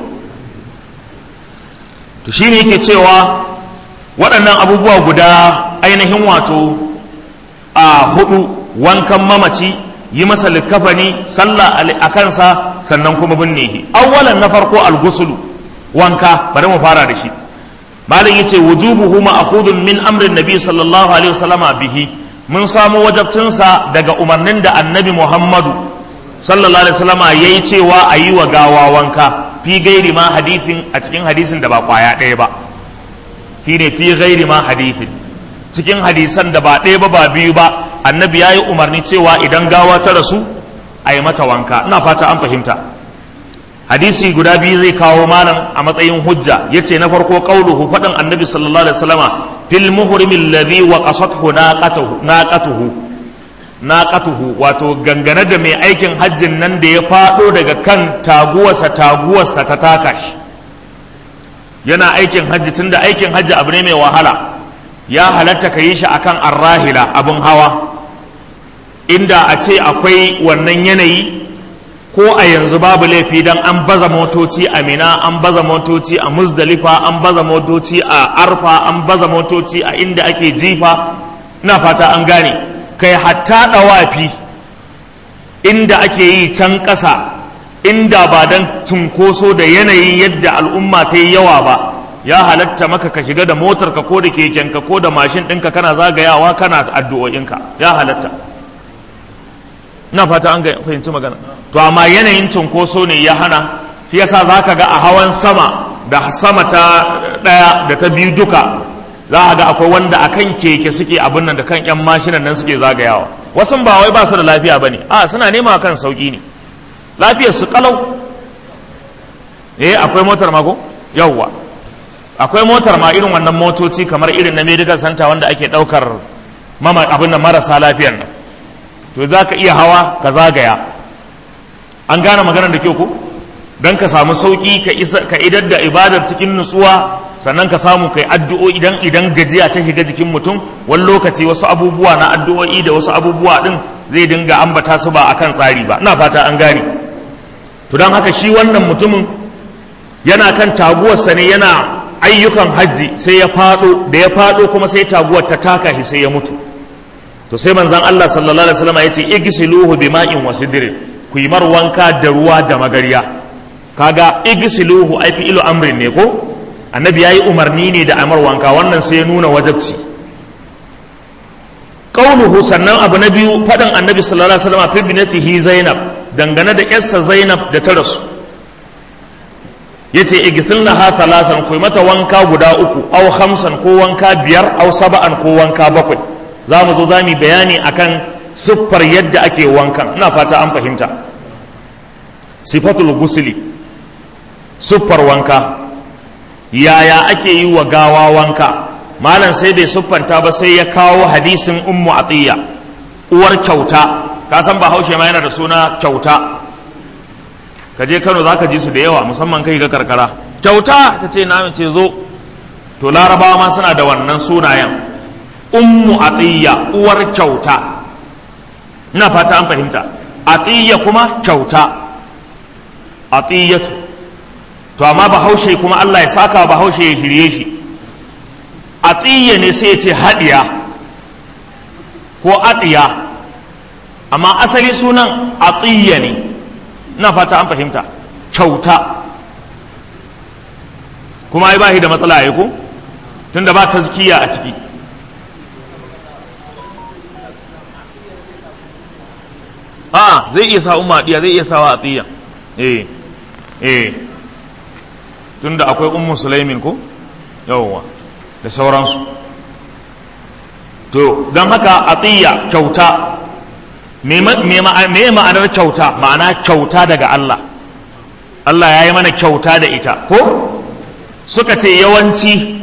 to shine yake cewa waɗannan abubuwa guda ainihin wato a hudu wankan mamaci yi masa likafani sallah a kansa sannan kuma binne shi awwalan na farko algusulu wanka bari mu fara da shi malam yace wujubuhu ma'khudun min amrin nabi sallallahu alaihi wasallama bihi mun samu wajabcinsa daga umarnin da annabi muhammadu sallallahu alaihi wasallama yayi cewa a yi wa gawa wanka fi gairi ma hadithin a cikin hadisin da ba kwaya ɗaya ba shine fi gairi ma hadithin cikin hadisan da ba ɗaya ba ba biyu ba annabi ya yi umarni cewa idan gawa ta rasu a yi mata wanka ina fata an fahimta hadisi guda biyu zai kawo malam a matsayin hujja ya ce na farko ƙauluhu faɗin annabi sallallahu alaihi wasallama fil muhrimi alladhi wa qasathu naqatuhu naqatuhu naqatuhu wato gangane da mai aikin hajjin nan da ya faɗo daga kan taguwarsa taguwarsa ta taka shi yana aikin hajji tunda aikin hajji abu ne mai wahala ya halatta ka yi shi akan arrahila abin hawa inda a ce akwai wannan yanayi ko a yanzu babu laifi don an baza motoci a mina an baza motoci a muzdalifa an baza motoci a arfa an baza motoci a inda ake jifa na fata an gane kai hatta ɗawafi inda ake yi can ƙasa inda ba don cunkoso da yanayin yadda al'umma ta yi yawa ba ya halatta maka ka shiga da motarka ko da kekenka ko da mashin ɗinka kana zagayawa kana addu'o'inka ya halatta ina fata an fahimci magana to amma yanayin cunkoso ne ya hana shi yasa za ka ga a hawan sama da sama ta ɗaya da ta biyu duka za a ga akwai wanda a kan keke suke abin nan da kan 'yan mashinan nan suke zagayawa wasu ba wai ba su da lafiya ba ne a suna nema kan sauƙi ne lafiyar su kalau eh akwai motar mako yawwa akwai motar ma irin wannan motoci kamar irin na medical center wanda ake ɗaukar mama abin nan marasa lafiyar nan to za ka iya hawa ka zagaya an gane maganar da kyau ko don ka samu sauƙi ka idar da ibadar cikin nutsuwa sannan ka samu kai addu'o'i idan idan gajiya ta shiga jikin mutum wani lokaci wasu abubuwa na addu'o'i da wasu abubuwa din zai dinga ambata su ba akan tsari ba ina fata an gane to don haka shi wannan mutumin yana kan taguwarsa ne yana ayyukan hajji sai ya faɗo da ya faɗo kuma sai taguwar ta taka shi sai ya mutu to sai manzon Allah sallallahu alaihi wasallam yace igsiluhu bima'in wa sidrin ku yi mar wanka da ruwa da magariya kaga igsiluhu ai fi ilu amrin ne ko annabi yayi umarni ne da amar wanka wannan sai ya nuna wajabci qauluhu sannan abu na biyu fadan annabi sallallahu alaihi wasallam fi binatihi zainab dangane da yarsa zainab da ta rasu yace igsilna ha thalathan ku mata wanka guda uku aw khamsan ko wanka biyar aw sab'an ko wanka bakwai za mu zo za mu bayani akan siffar yadda ake wankan ina fata an fahimta sifatul gusuli siffar wanka yaya ake yi wa gawa wanka malam sai bai siffanta ba sai ya kawo hadisin ummu atiya uwar kyauta ka san ba haushe ma yana da suna kyauta ka je kano za ka ji su da yawa musamman kai ga karkara kyauta ta ce na ce zo to larabawa ma suna da wannan sunayen ummu atiyya uwar kyauta ina fata an fahimta atiyya kuma kyauta atiyyatu to amma bahaushe kuma Allah ya saka bahaushe ya shirye shi atiyya ne sai ya ce hadiya ko atiya amma asali sunan atiyya ne ina fata an fahimta kyauta kuma ai ba shi da matsala ya ko tunda ba tazkiya a ciki a zai iya sa umma diya zai iya sawa atiya eh eh tunda akwai ummu sulaimin ko yawwa da sauransu to don haka atiya kyauta me ma'anar kyauta ma'ana kyauta daga Allah Allah ya yi mana kyauta da ita ko suka ce yawanci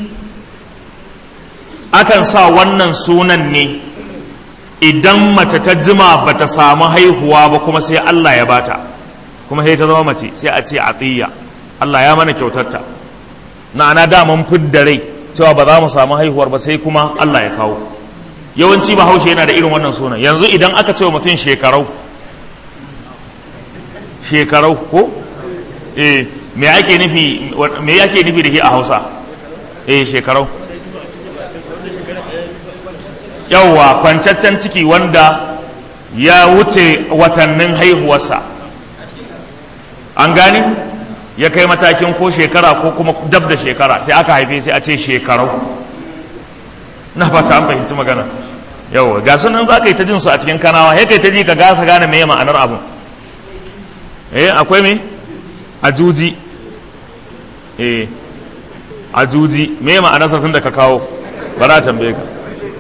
akan sa wannan sunan ne idan mace ta jima ba ta samu haihuwa ba kuma sai Allah ya bata kuma sai ta zama mace sai a ce atiya Allah ya mana kyautarta na ana daman fidda rai cewa ba za mu samu haihuwar ba sai kuma Allah ya kawo yawanci bahaushe yana da irin wannan sunan yanzu idan aka ce wa mutum shekarau shekarau ko eh me ake nufi me ake nufi da shi a Hausa eh shekarau yawwa kwancaccen ciki wanda ya wuce watannin haihuwarsa an gani ya kai matakin ko shekara ko kuma dab da shekara sai aka haife sai a ce shekarau na fata an fahimci magana yawwa ga sunan za ka yi ta jin su a cikin kanawa ya kai ta ji ka gasa gane me ma'anar abun eh akwai me ajuji eh ajuji me ma'anar sarfin da ka kawo bara tambaye ka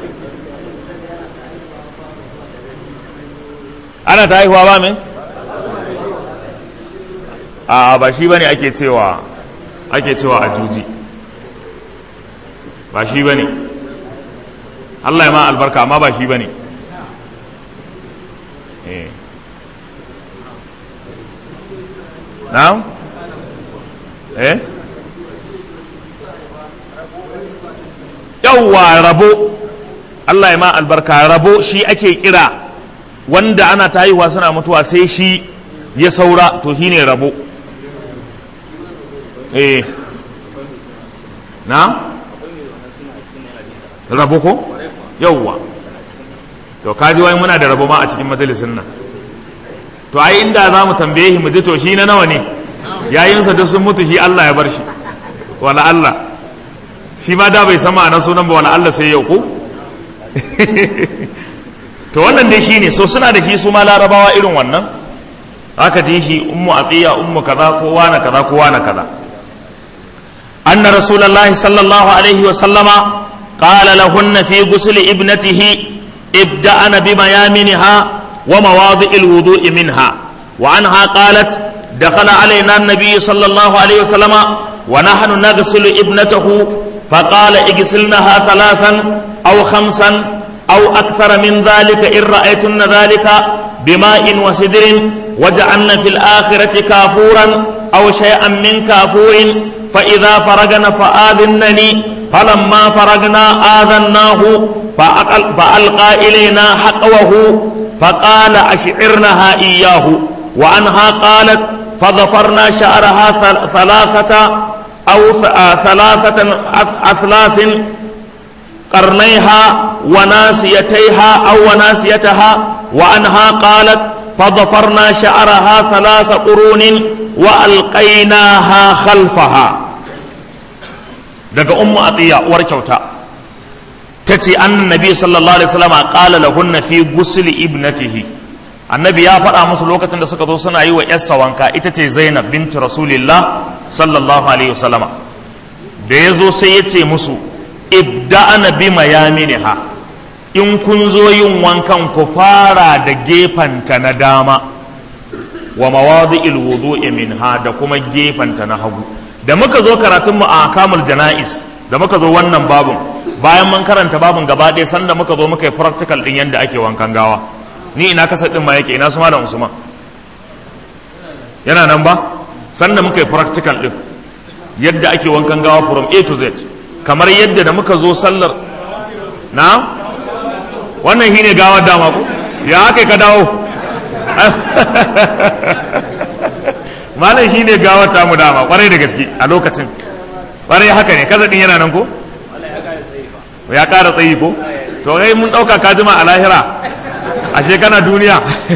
ana ta haihuwa ba me a ba shi bane ake cewa ake cewa ajuji ba shi bane Allah ya ma albarka amma ba shi bane eh na'am eh yawwa rabo Allah ya ma albarka rabo shi ake kira wanda ana ta haihuwa suna mutuwa sai shi ya saura to shine rabo eh na rabo ko yauwa to kaji wai muna da rabo ma a cikin majalisin nan to ai inda za mu tambaye shi mu ji to shi na nawa ne yayinsa duk sun mutu shi Allah ya bar shi wala Allah shi ma da bai san ma'anar sunan ba wala Allah sai yau ko to wannan dai shine so suna da shi su ma larabawa irin wannan aka ji shi ummu atiya ummu kaza ko wana kaza ko wana kaza anna rasulullahi sallallahu alaihi wa sallama qala lahunna fi ghusl ibnatihi ibda'ana bimayaminha wa mawadi'il wudu'i minha wa anha qalat دخل علينا النبي صلى الله عليه وسلم ونحن نغسل ابنته فقال اغسلنها ثلاثا أو خمسا أو أكثر من ذلك إن رأيتن ذلك بماء وسدر وجعلن في الآخرة كافورا أو شيئا من كافور فإذا فرغنا فآذنني فلما فرغنا آذناه فألقى إلينا حقوه فقال أشعرنها إياه وعنها قالت فظفرنا شعرها ثلاثة أو ثلاثة أثلاث قرنيها وناسيتيها أو وناسيتها وعنها قالت فظفرنا شعرها ثلاث قرون وألقيناها خلفها daga ummu atiya uwar kyauta tace annabi sallallahu alaihi wasallam qala lahunna fi ghusli ibnatihi annabi ya faɗa musu lokacin da suka zo suna yi wa yarsa wanka ita ce zainab binti rasulillah sallallahu alaihi wasallama da ya zo sai ya ce musu ibda'ana bi mayaminiha in kun zo yin wankan ku fara da gefanta na dama wa mawadi'il wudu'i minha da kuma gefanta na hagu da muka zo karatun mu a kamul jana'is da muka zo wannan babun bayan mun karanta babun gaba ɗaya sanda muka zo muka yi practical din yadda ake wankan gawa ni ina kasar din ma yake ina su malam usman yana nan ba sanda muka yi practical din yadda ake wankan gawa from a to z kamar yadda da muka zo sallar na wannan shine gawar dama ko ya aka ka dawo malam shine gawar tamu dama kwarai da gaske a lokacin kwarai haka ne kasa din yana nan ko ya kara tsayi ko to kai mun dauka ka jima a lahira ashe kana duniya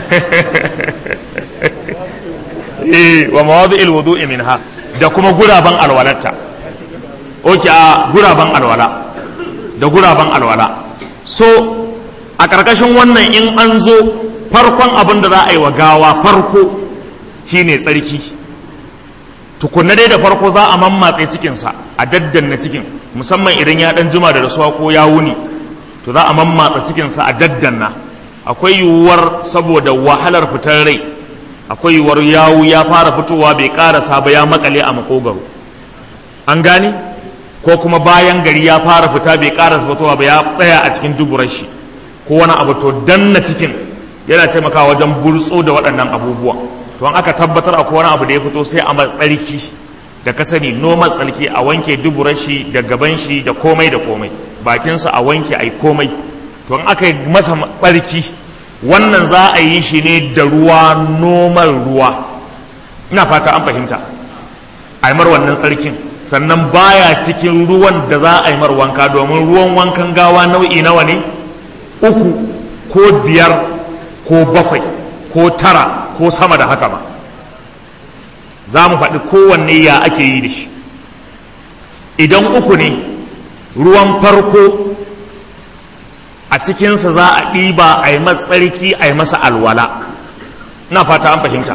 eh wa mawadi'il wudu'i minha da kuma guraban alwalatta oke a guraban alwala da guraban alwala so a ƙarƙashin wannan in an zo farkon abin da za a yi wa gawa farko shine tsarki tukunna dai da farko za a mammatse cikinsa a daddanna cikin musamman idan ya ɗan jima da rasuwa ko ya wuni to za a mammatsa cikinsa a daddanna akwai yiwuwar saboda wahalar fitar rai akwai yiwuwar yawu ya fara fitowa bai karasa ba ya makale a makogaro an gane ko kuma bayan gari ya fara fita bai karasa fitowa ba ya tsaya a cikin duburar shi ko wani abu to danna cikin yana taimakawa wajen burtso da waɗannan abubuwa to an aka tabbatar akwai wani abu da ya fito sai a matsarki da ka sani noma tsarki a wanke duburar shi da gaban shi da komai da komai bakinsa a wanke a yi komai to in aka yi masa tsarki wannan za a yi shi ne da ruwa noman ruwa ina fata an fahimta a yi mar wannan tsarkin sannan baya cikin ruwan da za a yi mar wanka domin ruwan wankan gawa nau'i nawa ne uku ko biyar ko bakwai ko tara ko sama da haka ba za mu faɗi kowanne ya ake yi da shi idan uku ne ruwan farko a cikinsa za a ɗiba a yi matsarki a yi masa alwala na fata an fahimta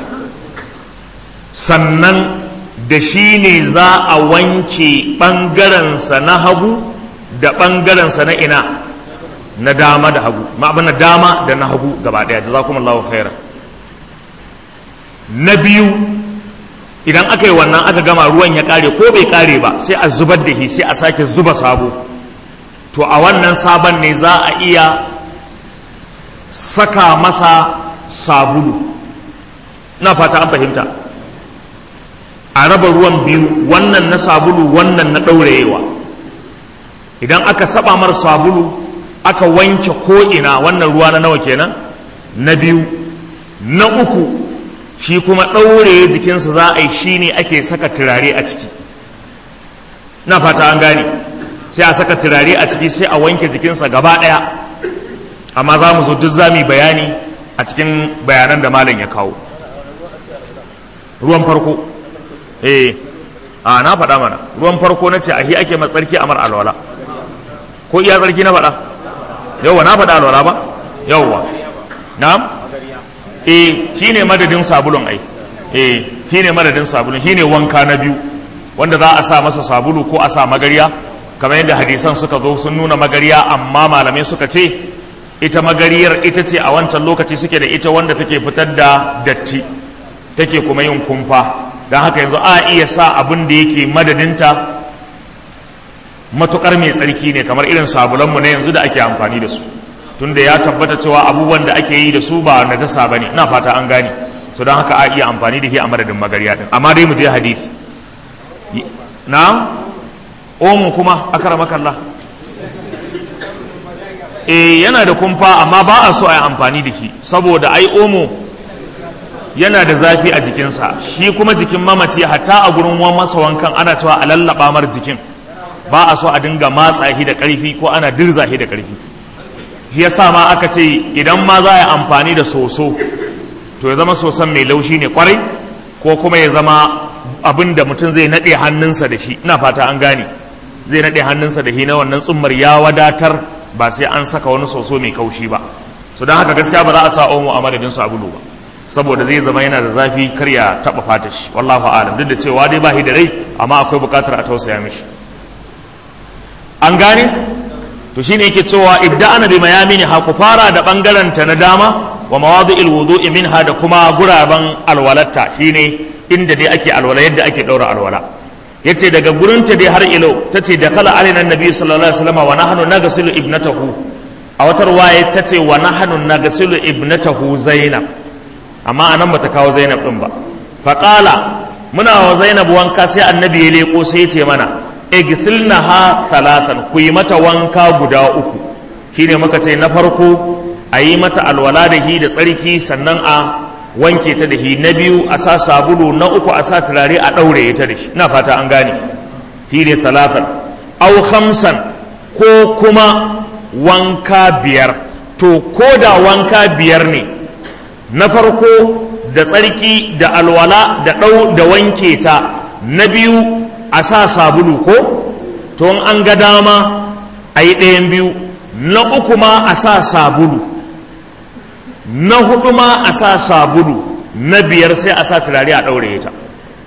sannan da shi ne za a wanke ɓangarensa na hagu da ɓangarensa na ina na dama da hagu ma'abana dama da na hagu gaba ɗaya da za kuma lawa khairan na biyu idan aka yi wannan aka gama ruwan ya ƙare ko bai ƙare ba sai a zubar da shi sai a sake zuba sabo to a wannan sabon ne za a iya saka masa sabulu na fata an fahimta a raba ruwan biyu wannan na sabulu wannan na ɗaurayewa idan aka saba mar sabulu aka wanke ko'ina wannan ruwa na nawa kenan na biyu na uku shi kuma ɗaure jikinsa za a yi shi ne ake saka turare a ciki na fata an gane sai a saka turare a ciki sai a wanke jikinsa gaba ɗaya amma za mu zo duk za mu bayani a cikin bayanan da malam ya kawo ruwan farko eh a na faɗa mana ruwan farko na ce a hi ake matsarki amar alwala ko iya tsarki na faɗa yauwa na faɗa alwala ba yauwa na'am eh shine madadin sabulun ai eh shine madadin sabulun shine wanka na biyu wanda za a sa masa sabulu ko a sa magariya kamar yadda hadisan suka zo sun nuna magariya amma malamai suka ce ita magariyar ita ce a wancan lokaci suke da ita wanda take fitar da datti take kuma yin kumfa don haka yanzu a iya sa abin da yake madadinta matukar mai tsarki ne kamar irin sabulanmu na yanzu da ake amfani da su tunda ya tabbata cewa abubuwan da ake yi da su ba na dasa ba ne ina fata an gane su don haka a iya amfani da shi a madadin magariya din amma dai mu je hadisi na omu kuma akara makalla eh yana da kumfa amma ba a so a yi amfani da shi saboda ai omo yana da zafi a jikinsa shi kuma jikin mamaci hatta a gurin masa wankan ana cewa a lallaba mar jikin ba a so a dinga matsa shi da ƙarfi ko ana dirza shi da ƙarfi shi yasa ma aka ce idan ma za a yi amfani da soso to ya zama soson mai laushi ne kwarai ko kuma ya zama abin da mutum zai naɗe hannunsa da shi ina fata an gane zai naɗe hannunsa da shi na wannan tsummar ya wadatar ba sai an saka wani soso mai kaushi ba so don haka gaskiya ba za a sa omo a madadin sabulu ba saboda zai zama yana da zafi kar ya taɓa fata shi wallahu alam duk da cewa dai ba shi da rai amma akwai buƙatar a tausaya mishi an gane to shine yake cewa ibda ana bi mayamini ha ku fara da bangaren ta na dama wa mawadi'il wudu'i minha da kuma guraben alwalatta shine inda dai ake alwala yadda ake daura alwala yace daga gurin ta dai har ilo tace da kala alaina annabi sallallahu alaihi wasallam wa nahnu nagsilu ibnatahu a wata ruwaya tace wa nahnu nagsilu ibnatahu zainab amma anan bata kawo zainab din ba faqala muna wa zainab wanka sai annabi ya leko sai ya ce mana igsilnaha thalathan ku yi mata wanka guda uku shine muka ce na farko a yi mata alwala da hi da tsarki sannan a wanke ta da hi na biyu a sa sabulu na uku a sa turare a ɗaure ta da shi ina fata an gane shine thalathan aw khamsan ko kuma wanka biyar to ko da wanka biyar ne na farko da tsarki da alwala da ɗau da wanke ta na biyu a sa sabulu ko to an ga dama a yi ɗayan biyu na uku ma a sa sabulu na hudu ma a sa sabulu na biyar sai a sa turare a ɗaure ta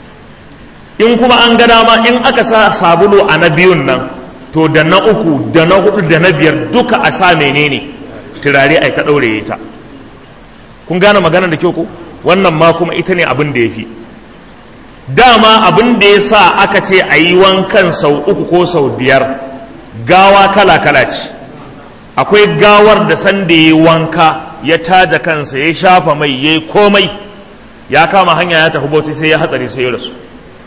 in kuma an ga dama in aka sa sabulu a na biyun nan to da na uku da na hudu da na biyar duka a sa menene turare a ta ɗaure ta kun gane magana da kyau ko wannan ma kuma ita ne abin da ya fi dama abin da ya sa aka ce a yi wankan sau uku ko sau biyar gawa kala-kala ce akwai gawar da sanda ya wanka ya taja kansa ya shafa mai ya yi komai ya kama hanya ya tafi bauchi sai ya hatsari sai ya rasu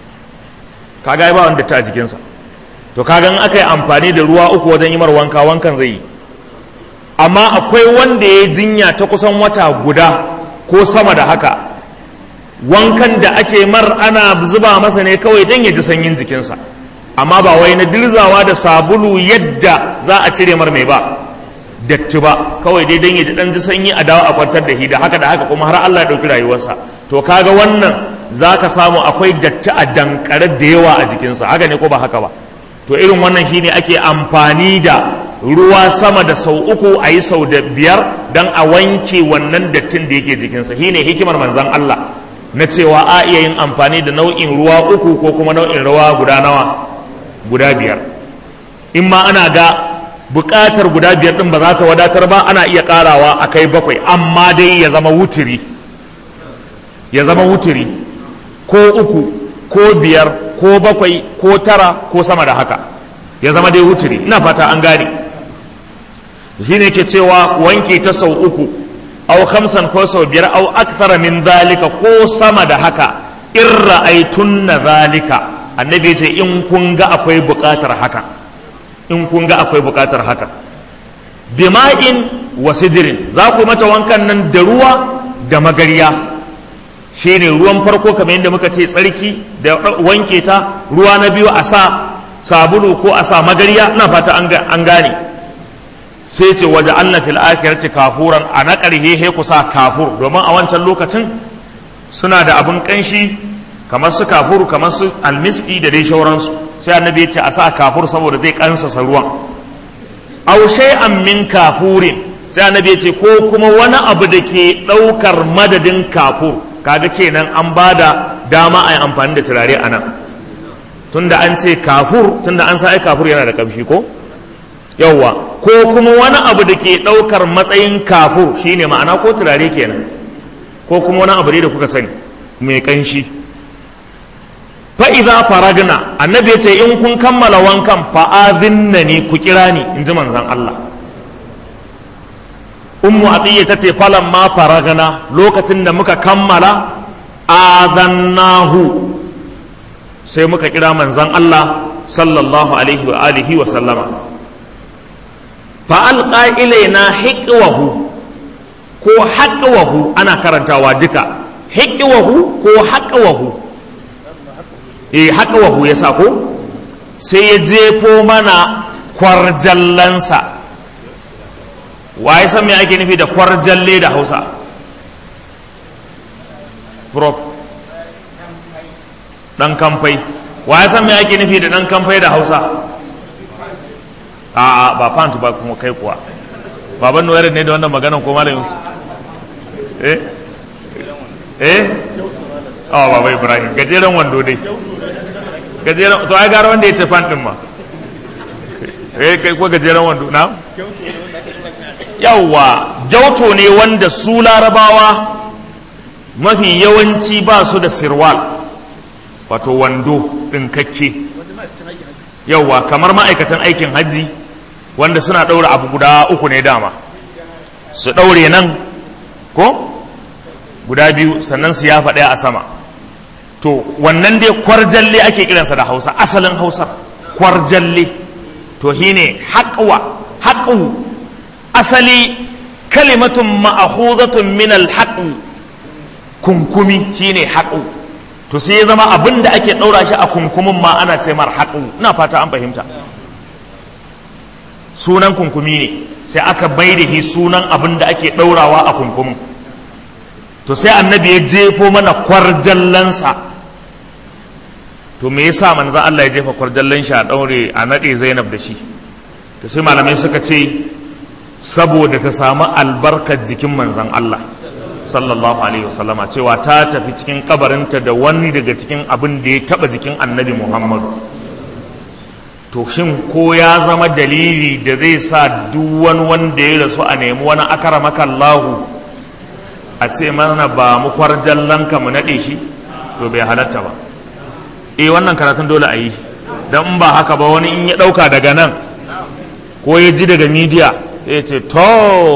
kaga ya ba wanda ta jikinsa to kaga in aka yi amfani da ruwa uku wajen yi mar wanka wankan zai yi amma akwai wanda ya jinya ta kusan wata guda ko sama da haka wankan da ake mar ana zuba masa ne kawai don ya ji sanyin jikinsa amma ba wai na dirzawa da sabulu yadda za a cire mar mai ba datti ba kawai dai don ya ji dan ji sanyi a dawo a kwantar da shi da haka da haka kuma har Allah ya ɗauki rayuwarsa to kaga wannan za ka samu akwai datti a dankare da yawa a jikinsa haka ne ko ba haka ba to irin wannan shine ake amfani da ruwa sama da sau uku a yi sau da biyar don a wanke wannan dattin da yake jikinsa shine hikimar manzon Allah na cewa a iya yin amfani da nau'in ruwa uku ko kuma nau'in ruwa guda nawa guda biyar in ma ana ga buƙatar guda biyar ɗin ba za ta wadatar ba ana iya ƙarawa a kai bakwai amma dai ya zama wuturi ya zama wuturi ko uku ko biyar ko bakwai ko tara ko sama da haka ya zama dai wuturi ina fata an gane shi ne ke cewa wanke ta sau uku au khamsan ko sau biyar au akthara min zalika ko sama da haka in ra'aytunna zalika annabi ya ce in kun ga akwai buƙatar haka in kun ga akwai buƙatar haka bima'in wa sidirin za ku mata wankan nan da ruwa da magariya shine ruwan farko kamar yadda muka ce tsarki da wanke ta ruwa na biyu a sa sabulu ko a sa magariya ina fata an gane sai ce waje Allah fil akhirati kafuran a na ƙarhe he ku sa kafur domin a wancan lokacin suna da abin kanshi kamar su kafur kamar su almiski da dai shauransu sai annabi ya ce a sa kafur saboda zai kansasa ruwan aw shay'an min kafurin sai annabi ya ce ko kuma wani abu da ke ɗaukar madadin kafur kaga kenan an ba da dama a yi amfani da turare a nan tunda an ce kafur tunda an sa ai kafur yana da kamshi ko yawwa ko kuma wani abu da ke ɗaukar matsayin kafur shine ma'ana ko turare kenan ko kuma wani abu ne da kuka sani mai kanshi fa'iza faragna annabi ya ce in kun kammala wankan fa'azinna ne ku kira ni in ji manzan Allah ummu atiyya ta ce falan ma faragna lokacin da muka kammala azannahu sai muka kira manzan Allah sallallahu alaihi wa alihi wa sallama fa'alƙa ilaina hiƙwahu ko haƙwahu ana karantawa duka hiƙwahu ko haƙwahu eh haƙwahu ya sa ko sai ya jefo mana kwarjallansa wa ya san me ake nufi da kwarjalle da hausa prop ɗan kamfai wa ya san me ake nufi da ɗan kamfai da hausa a'a ba pant ba kuma kai kuwa baban noyar ne da wannan maganan ko malam yusuf eh eh oh baba ibrahim gajeren wando dai gajeren to ai gara wanda ya ce pant din ma eh kai ko gajeren wando na yawwa gyauto ne wanda su larabawa mafi yawanci ba su da sirwal wato wando ɗinkakke yawwa kamar ma'aikatan aikin hajji wanda suna ɗaura abu guda uku ne dama su ɗaure nan ko guda biyu sannan su yafa ɗaya a sama to wannan dai kwarjalle ake kiransa da hausa asalin hausar kwarjalle to shine haƙwa haƙu asali kalimatun ma'ahuzatun min alhaƙu kunkumi shine haƙu to sai ya zama abin da ake ɗaura shi a kunkumin ma ana ce mar haƙu ina fata an fahimta sunan kunkumi ne sai aka bai da sunan abin da ake ɗaurawa a kunkumin to sai annabi ya jefo mana kwarjallansa to me yasa manzo Allah ya jefa kwarjallan shi a ɗaure a naɗe Zainab da shi to sai malamai suka ce saboda ta samu albarkar jikin manzon Allah sallallahu alaihi wasallama cewa ta tafi cikin kabarinta da wani daga cikin abin da ya taba jikin annabi muhammadu to shin ko ya zama dalili da zai sa duk wani wanda ya rasu a nemi wani akara makallahu a ce mana ba mu kwarjallanka mu naɗe shi to bai halatta ba eh wannan karatun dole a yi shi don ba haka ba wani in ya ɗauka daga nan ko ya ji daga midiya ya ce to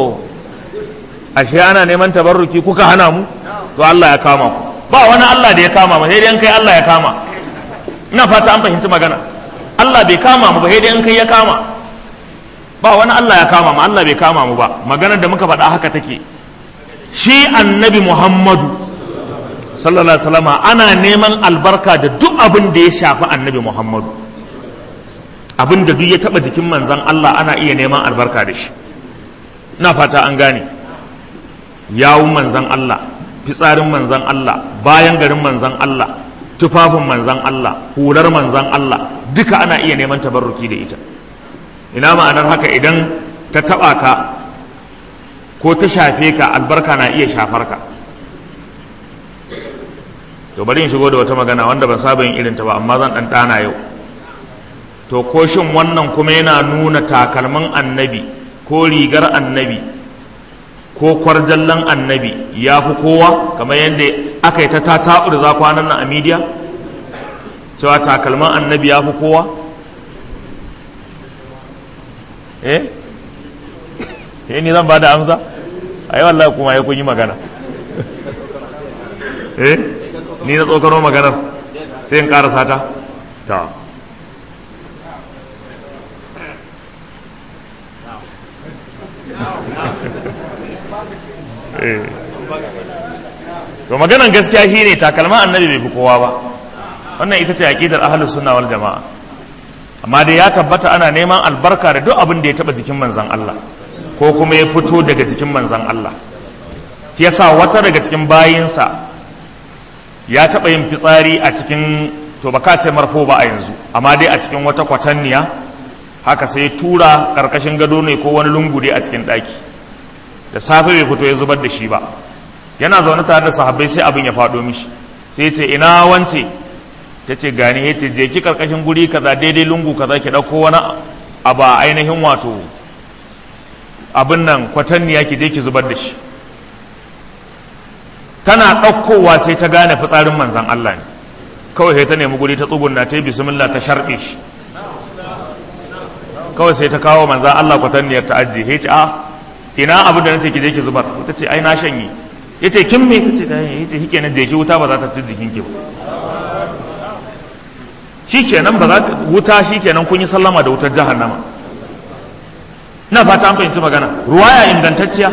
ashe ana neman tabarruki kuka hana mu to Allah ya kama ku ba wani Allah da ya kama mu sai dai kai Allah ya kama ina fata an fahimci magana Allah bai kama mu ba sai dai kai ya kama ba wani Allah ya kama mu Allah bai kama mu ba maganar da muka faɗa haka take shi annabi Muhammadu sallallahu alaihi wasallam ana neman albarka da duk abin da ya shafi annabi Muhammadu abin da duk ya taba jikin manzon Allah ana iya neman albarka da shi ina fata an gane yawun manzan Allah fitsarin manzan Allah bayan garin manzan Allah tufafin manzan Allah hular manzan Allah duka ana iya neman tabarruki da ita ina ma'anar haka idan ta taba ka ko ta shafe ka albarka na iya shafar ka to bari in shigo da wata magana wanda ban saba yin irin ta ba amma zan dan dana yau to ko shin wannan kuma yana nuna takalmin annabi ko rigar annabi ko kwarjallan annabi ya fi kowa kamar yadda aka yi ta tata za kwanan nan a midiya cewa takalman annabi ya fi kowa eh eh ni zan ba da amsa a yi wallahi kuma ya kun yi magana eh ni na tsokano maganar sai in karasa ta ta to maganan gaskiya shine takalma annabi bai fi kowa ba wannan ita ce aqidar ahlus sunna wal jamaa amma dai ya tabbata ana neman albarka da duk abin da ya taba jikin manzon Allah ko kuma ya fito daga jikin manzon Allah shi yasa wata daga cikin bayinsa ya taba yin fitsari a cikin to baka ce marfo ba a yanzu amma dai a cikin wata kwatanniya haka sai tura karkashin gado ne ko wani lungu dai a cikin daki da safe bai fito ya zubar da shi ba yana zaune tare da sahabbai sai abin ya faɗo mishi sai ya ce ina wance ta ce gani ya ce je ki karkashin guri kaza daidai lungu kaza ki ɗauko wani abu a ainihin wato abin nan kwatanniya ki je ki zubar da shi tana ɗaukowa sai ta gane fitsarin manzan Allah ne kawai sai ta nemi guri ta tsugunna ta yi bismillah ta sharɓe shi kawai sai ta kawo manzan Allah kwatanniyar ta ajiye ya ce a ina abin da nace ki je ki zubar ta ce ai na shanye ya ce kin me ta ce ta yi ya ce shi kenan je ki wuta ba za ta ci jikin ki ba shi kenan ba za ta wuta shi kenan kun yi sallama da wutar jahannama ina fata an fahimci magana ruwaya ingantacciya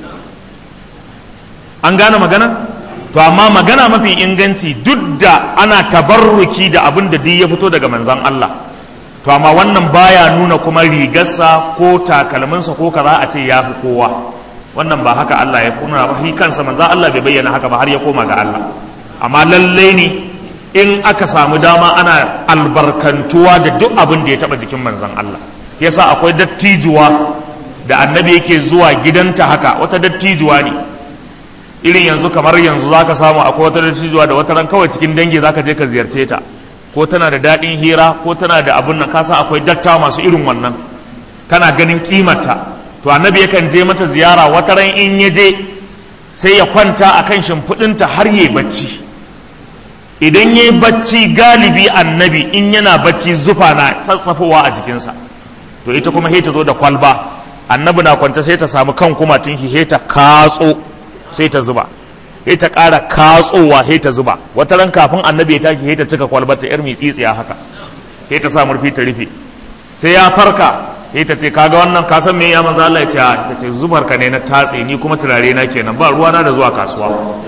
an gane magana to amma magana mafi inganci duk da ana tabarruki da abin da duk ya fito daga manzan Allah to amma wannan baya nuna kuma rigarsa ko takalminsa ko kaza a ce ya fi kowa wannan ba haka Allah ya kuna ba shi kansa manzan Allah bai bayyana haka ba har ya koma ga Allah amma lallai ne in aka samu dama ana albarkantuwa da duk abin da ya taba jikin manzan Allah yasa akwai dattijuwa da annabi yake zuwa gidanta haka wata dattijuwa ne irin yanzu kamar yanzu za ka samu akwai wata dattijuwa da wata ran kawai cikin dangi za ka je ka ziyarce ta ko tana da daɗin hira ko tana da abun nan kasa akwai datta masu irin wannan kana ganin kimata to annabi yakan je mata ziyara wata ran in ya je sai ya kwanta a kan shimfiɗinta har yi bacci idan ya yi bacci galibi annabi in yana bacci zufa na tsatsafowa a jikinsa to ita kuma sai ta zo da kwalba annabi na kwance sai ta samu kan kuma tun shi sai ta katso sai ta zuba sai ta ƙara katsowa sai ta zuba wata ran kafin annabi ya tashi sai ta cika kwalbar ta yar tsitsiya haka sai ta sa murfi ta rufe sai ya farka sai ta ce kaga wannan ka san me ya manzo Allah ya ce ta ce zubar ka ne na tatse ni kuma turare na kenan ba ruwa na da zuwa kasuwa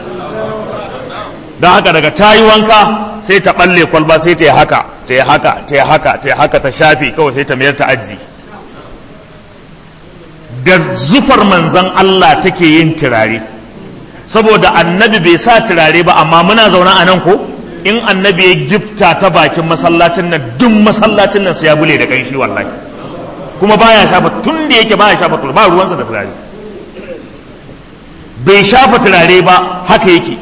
dan haka daga tayi wanka sai ta balle kwalba sai ta yi haka ta yi haka ta yi haka ta yi haka ta shafe kawai sai ta mayar ta aji da zufar manzan Allah take yin turare saboda annabi bai sa turare ba amma muna zaune a nan ko in annabi ya gifta ta bakin masallacin nan duk masallacin nan sai ya bule da kanshi wallahi kuma baya shafa tun da yake baya shafa turare ba ruwansa da turare bai shafa turare ba haka yake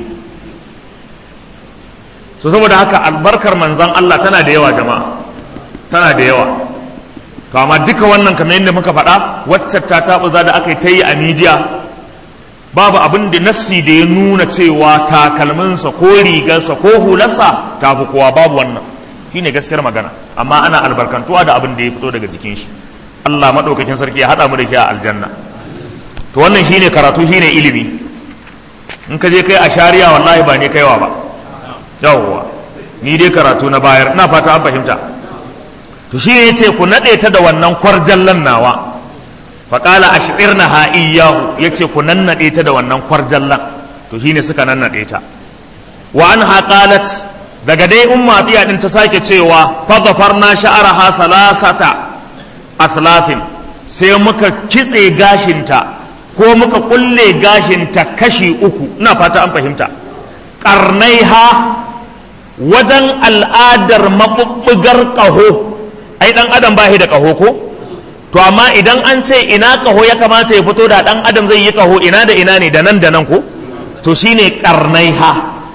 so saboda haka albarkar manzan Allah tana da yawa jama'a tana da yawa to amma duka wannan kamar yadda muka faɗa wacce ta taɓuza da aka yi ta yi a midiya babu abin da nassi da ya nuna cewa takalminsa ko rigarsa ko hularsa ta fi kowa babu wannan shine gaskiyar magana amma ana albarkantuwa da abin da ya fito daga jikin shi Allah maɗaukakin sarki ya haɗa mu da shi a aljanna to wannan shine karatu shine ilimi in ka je kai a shari'a wallahi ba ne kaiwa ba yawwa ni dai karatu na bayar ina fata an fahimta to shi ne ce ku naɗe ta da wannan kwarjallan nawa faƙala a shiɗir na ha'iyahu ya ce ku nannaɗe ta da wannan kwarjallan to shi ne suka nannaɗe ta wa an haƙalat daga dai umma biya ɗin ta sake cewa fadafar na sha'ara ha salasata aslafin sai muka kitse gashinta ko muka kulle gashinta kashi uku ina fata an fahimta ƙarnai ha wajen al'adar maɓuɓɓugar ƙaho ai dan adam ba shi da kaho ko to amma idan an ce ina kaho ya kamata ya fito da dan adam zai yi kaho ina da ina ne da nan da nan ko to shine karnai ha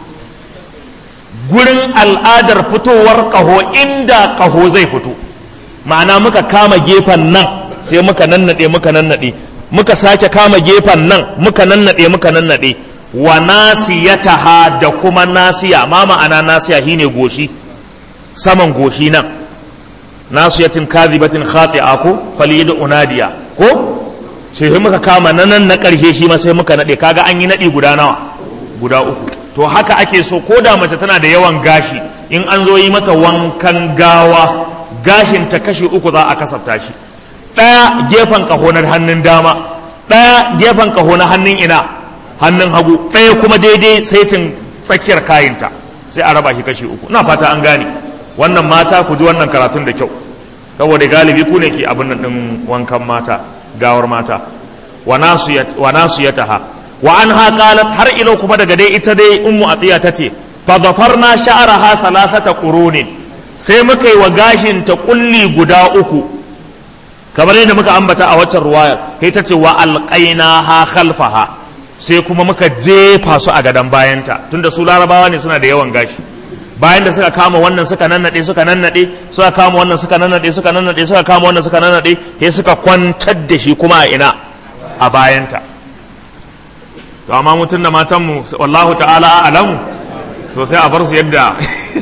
gurin al'adar fitowar kaho inda kaho zai fito ma'ana muka kama gefen nan sai muka nannade muka nannade muka sake kama gefen nan muka nannade muka nannade wa nasiyataha da kuma nasiya ma ma'ana nasiya shine goshi saman goshi nan nasiyatin kadhibatin khati'a ko falid unadiya ko sai muka kama nan na karshe shi ma sai muka nade kaga an yi nadi guda nawa guda uku to haka ake so ko da mace tana da yawan gashi in an zo yi mata wankan gawa gashin ta kashi uku za a kasafta shi ɗaya gefen kaho na hannun dama ɗaya gefen kaho na hannun ina hannun hagu ɗaya kuma daidai saitin tsakiyar kayinta sai a raba shi kashi uku ina fata an gane wannan mata ku ji wannan karatun da kyau saboda galibi ku ne ke abin nan ɗin wankan mata gawar mata wa nasu ya taha wa an ha har ilo kuma daga dai ita dai ummu atiya ta ce fa zafarna sha'araha thalathata qurunin sai muka yi wa gashin ta kulli guda uku kamar yadda muka ambata a waccan ruwayar sai ta ce wa alqainaha khalfaha sai kuma muka jefa su a gadon bayanta tunda su larabawa ne suna da yawan gashi bayan da suka kama wannan suka nannade suka nannade suka kama wannan suka nannade suka nannade suka kama wannan suka nannade sai suka kwantar da shi kuma a ina a bayanta to amma mutum da matanmu wallahu ta'ala alamu to sai a bar su yadda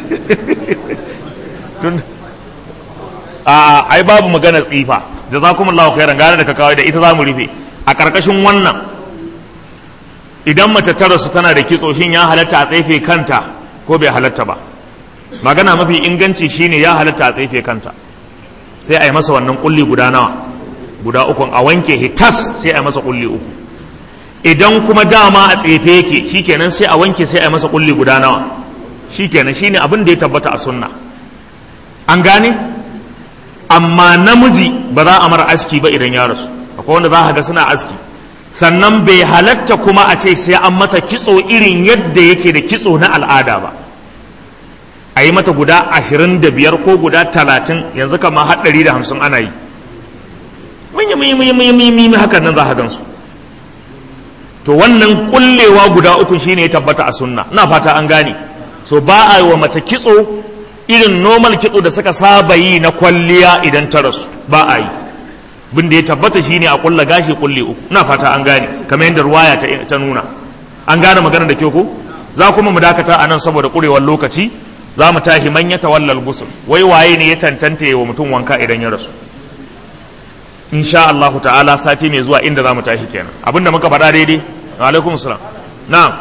tun a ai babu magana tsifa jazakumullahu khairan gane da ka kawai da ita za mu rufe a karkashin wannan idan mace ta rasu tana da kitso shin ya halatta a tsefe kanta ko bai halatta ba magana mafi inganci shine ya halatta a tsefe kanta sai a yi masa wannan kulli guda nawa guda uku a wanke hitas sai a yi masa kulli uku idan kuma dama a tsefe yake shikenan sai a wanke sai a yi masa kulli guda nawa shikenan shine abin da ya tabbata a sunna an gane amma namiji ba za a mara aski ba idan ya rasu akwai wanda za ka ga suna aski sannan bai halatta kuma a ce sai an mata kitso irin yadda yake da kitso na al'ada ba a yi mata guda ashirin da biyar ko guda talatin yanzu kama haɗari da hamsin ana yi munyi munyi munyi munyi munyi munyi hakan nan za ka gansu to wannan kullewa guda uku shine ya tabbata a sunna na fata an gane so ba a yi wa mace kitso irin normal kitso da suka saba yi na kwalliya idan ta rasu ba a yi bin da ya tabbata shine a kulla gashi kulle uku ina fata an gane kamar yadda ruwaya ta, ta nuna an gane magana da kyau ko za kuma mu dakata a nan saboda kurewar lokaci za mu tashi man ya tawallal gusul wai waye ne ya cancanta wa mutum wanka idan ya rasu insha Allah ta'ala sati mai zuwa inda za mu tashi kenan abinda muka faɗa daidai wa alaikum salam na'am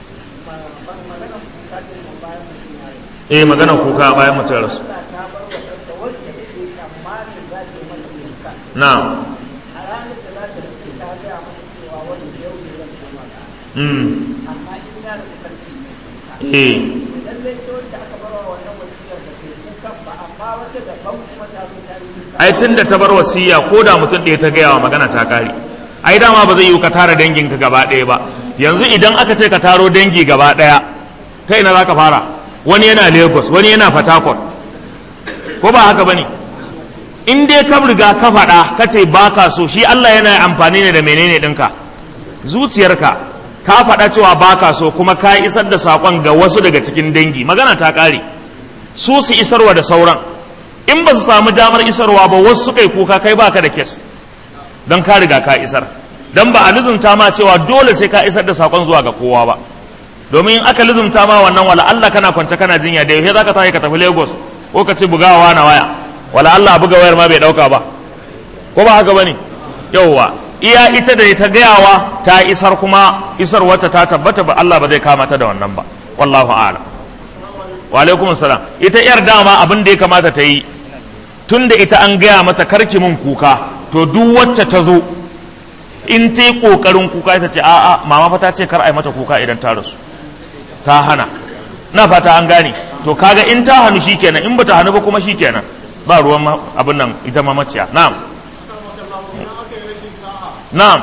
eh magana kuka bayan mutum rasu na'am mm eh ai tun da ta bar wasiya ko da mutum ɗaya ta gaya wa magana ta kare ai dama ba zai yi ka tara danginka gaba ɗaya ba yanzu idan aka ce ka taro dangi gaba ɗaya kai na za ka fara wani yana lagos wani yana fatakon ko ba haka ba ne in dai ka riga ka faɗa ka ce ba ka so shi allah yana amfani ne da menene ɗinka zuciyarka ka faɗa cewa ba ka so kuma ka isar da saƙon ga wasu daga cikin dangi magana ta ƙare su su isarwa da sauran in ba su samu damar isarwa ba wasu suka yi kuka kai baka da kes don ka riga ka isar don ba a lizumta ma cewa dole sai ka isar da sakon zuwa ga kowa ba domin in aka lizumta ma wannan wala Allah kana kwance kana jinya da yaushe zaka tafi ka tafi Lagos ko ka ci bugawa na waya wala Allah buga wayar ma bai dauka ba ko ba haka bane yauwa iya ita da ta gayawa ta isar kuma isar wata ta tabbata ba Allah ba zai kama ta da wannan ba wallahu a'lam wa alaikum salam ita yar dama abin da ya kamata ta yi tun da ita an gaya mata karki mun kuka to duk wacce ta zo in ta yi ƙoƙarin kuka ita ce a'a mama fa ta ce kar a yi mata kuka idan ta rasu ta hana na fata an gane to kaga in ta hannu shikenan in bata hannu ba kuma shikenan ba ruwan abin nan ita mamaciya na'am na'am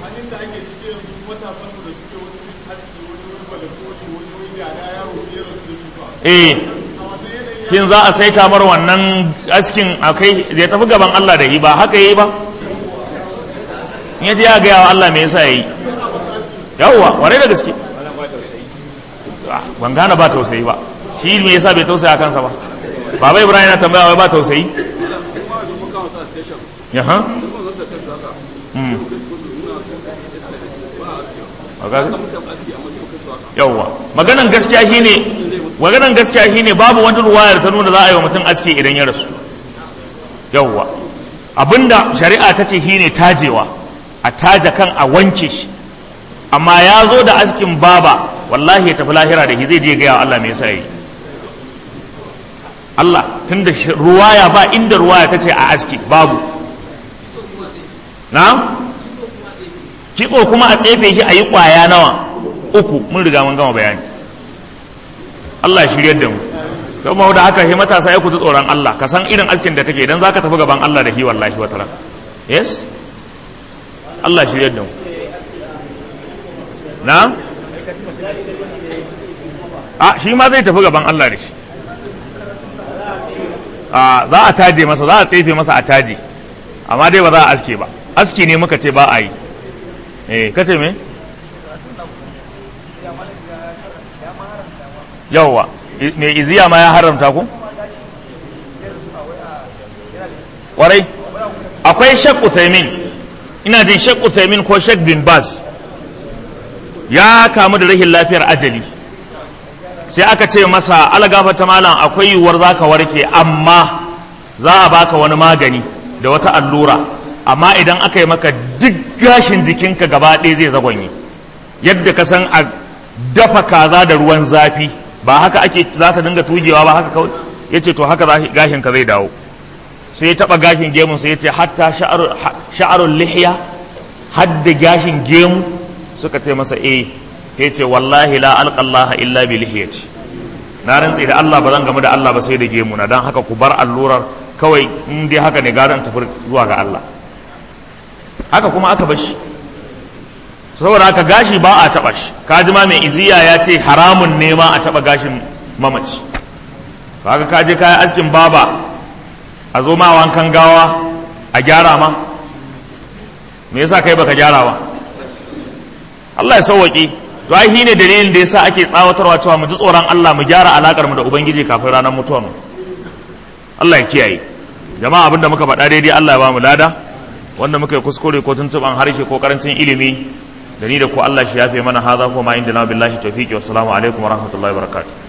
eh kin za a saita mar wannan askin akai zai tafi gaban Allah da yi ba haka yi ba in yaji ya gaya wa Allah me yasa yayi yawwa ware da gaske ban gane ba tausayi ba shi me yasa bai tausaya kansa ba baba ibrahim na tambaya wai ba tausayi ya ha yawwa maganan gaskiya shine maganan gaskiya shine babu wata ruwayar ta nuna za a yi wa mutum aski idan ya rasu yawwa abinda shari'a ta ce shine tajewa a taja kan a wanke shi amma ya zo da askin baba wallahi ya tafi lahira da shi zai je gaya Allah me yasa yi Allah tunda ruwaya ba inda ruwaya ta ce a aski babu na kitso kuma a tsefe shi a yi kwaya nawa uku mun riga mun gama bayani Allah ya shiryar da mu kuma da haka he matasa ya ku tsoron Allah ka san irin askin da kake idan zaka tafi gaban Allah da shi wallahi wa ta'ala yes Allah ya shiryar da mu na a shi ma zai tafi gaban Allah da shi a za a taje masa za a tsefe masa a taje amma dai ba za a aske ba aski ne muka ce ba a yi eh kace me yawwa me iziya ma ya haramta ku warai akwai shek uthaymin ina jin shek uthaymin ko shek bin bas ya kamu da rahin lafiyar ajali sai aka ce masa algafa ta malam akwai yiwuwar za ka warke amma za a baka wani magani da wata allura amma idan aka yi maka duk gashin jikinka gaba ɗaya zai zagonye yadda ka san a dafa kaza da ruwan zafi ba haka ake za ka dinga tugewa ba haka kawai ya ce to haka gashin ka zai dawo sai ya taɓa gashin gemun sai ya ce hatta sha'arun lihiya hadda gashin gemu suka ce masa eh ya ce wallahi la alƙallaha illa bi lihiyati na rantse da Allah ba zan gamu da Allah ba sai da gemu na don haka ku bar allurar kawai in dai haka ne gara in tafi zuwa ga Allah haka kuma aka bashi saboda haka gashi ba a taɓa shi kaji ma mai iziya ya ce haramun ne ma a taɓa gashin mamaci kaga ka je kayan askin baba a zo ma wankan gawa a gyara ma me yasa kai baka gyara ba Allah ya sauwaƙe to ai shine dalilin da yasa ake tsawatarwa cewa mu ji tsoron Allah mu gyara alakar mu da ubangiji kafin ranar mutuwar mu Allah ya kiyaye jama'a abinda muka faɗa daidai Allah ya ba mu lada wanda muka yi kuskure ko tuntuban harshe ko karancin ilimi da ni da ku Allah shi yafe mana haza ko ma inda na billahi tawfiqi wassalamu alaikum wa rahmatullahi wa barakatuh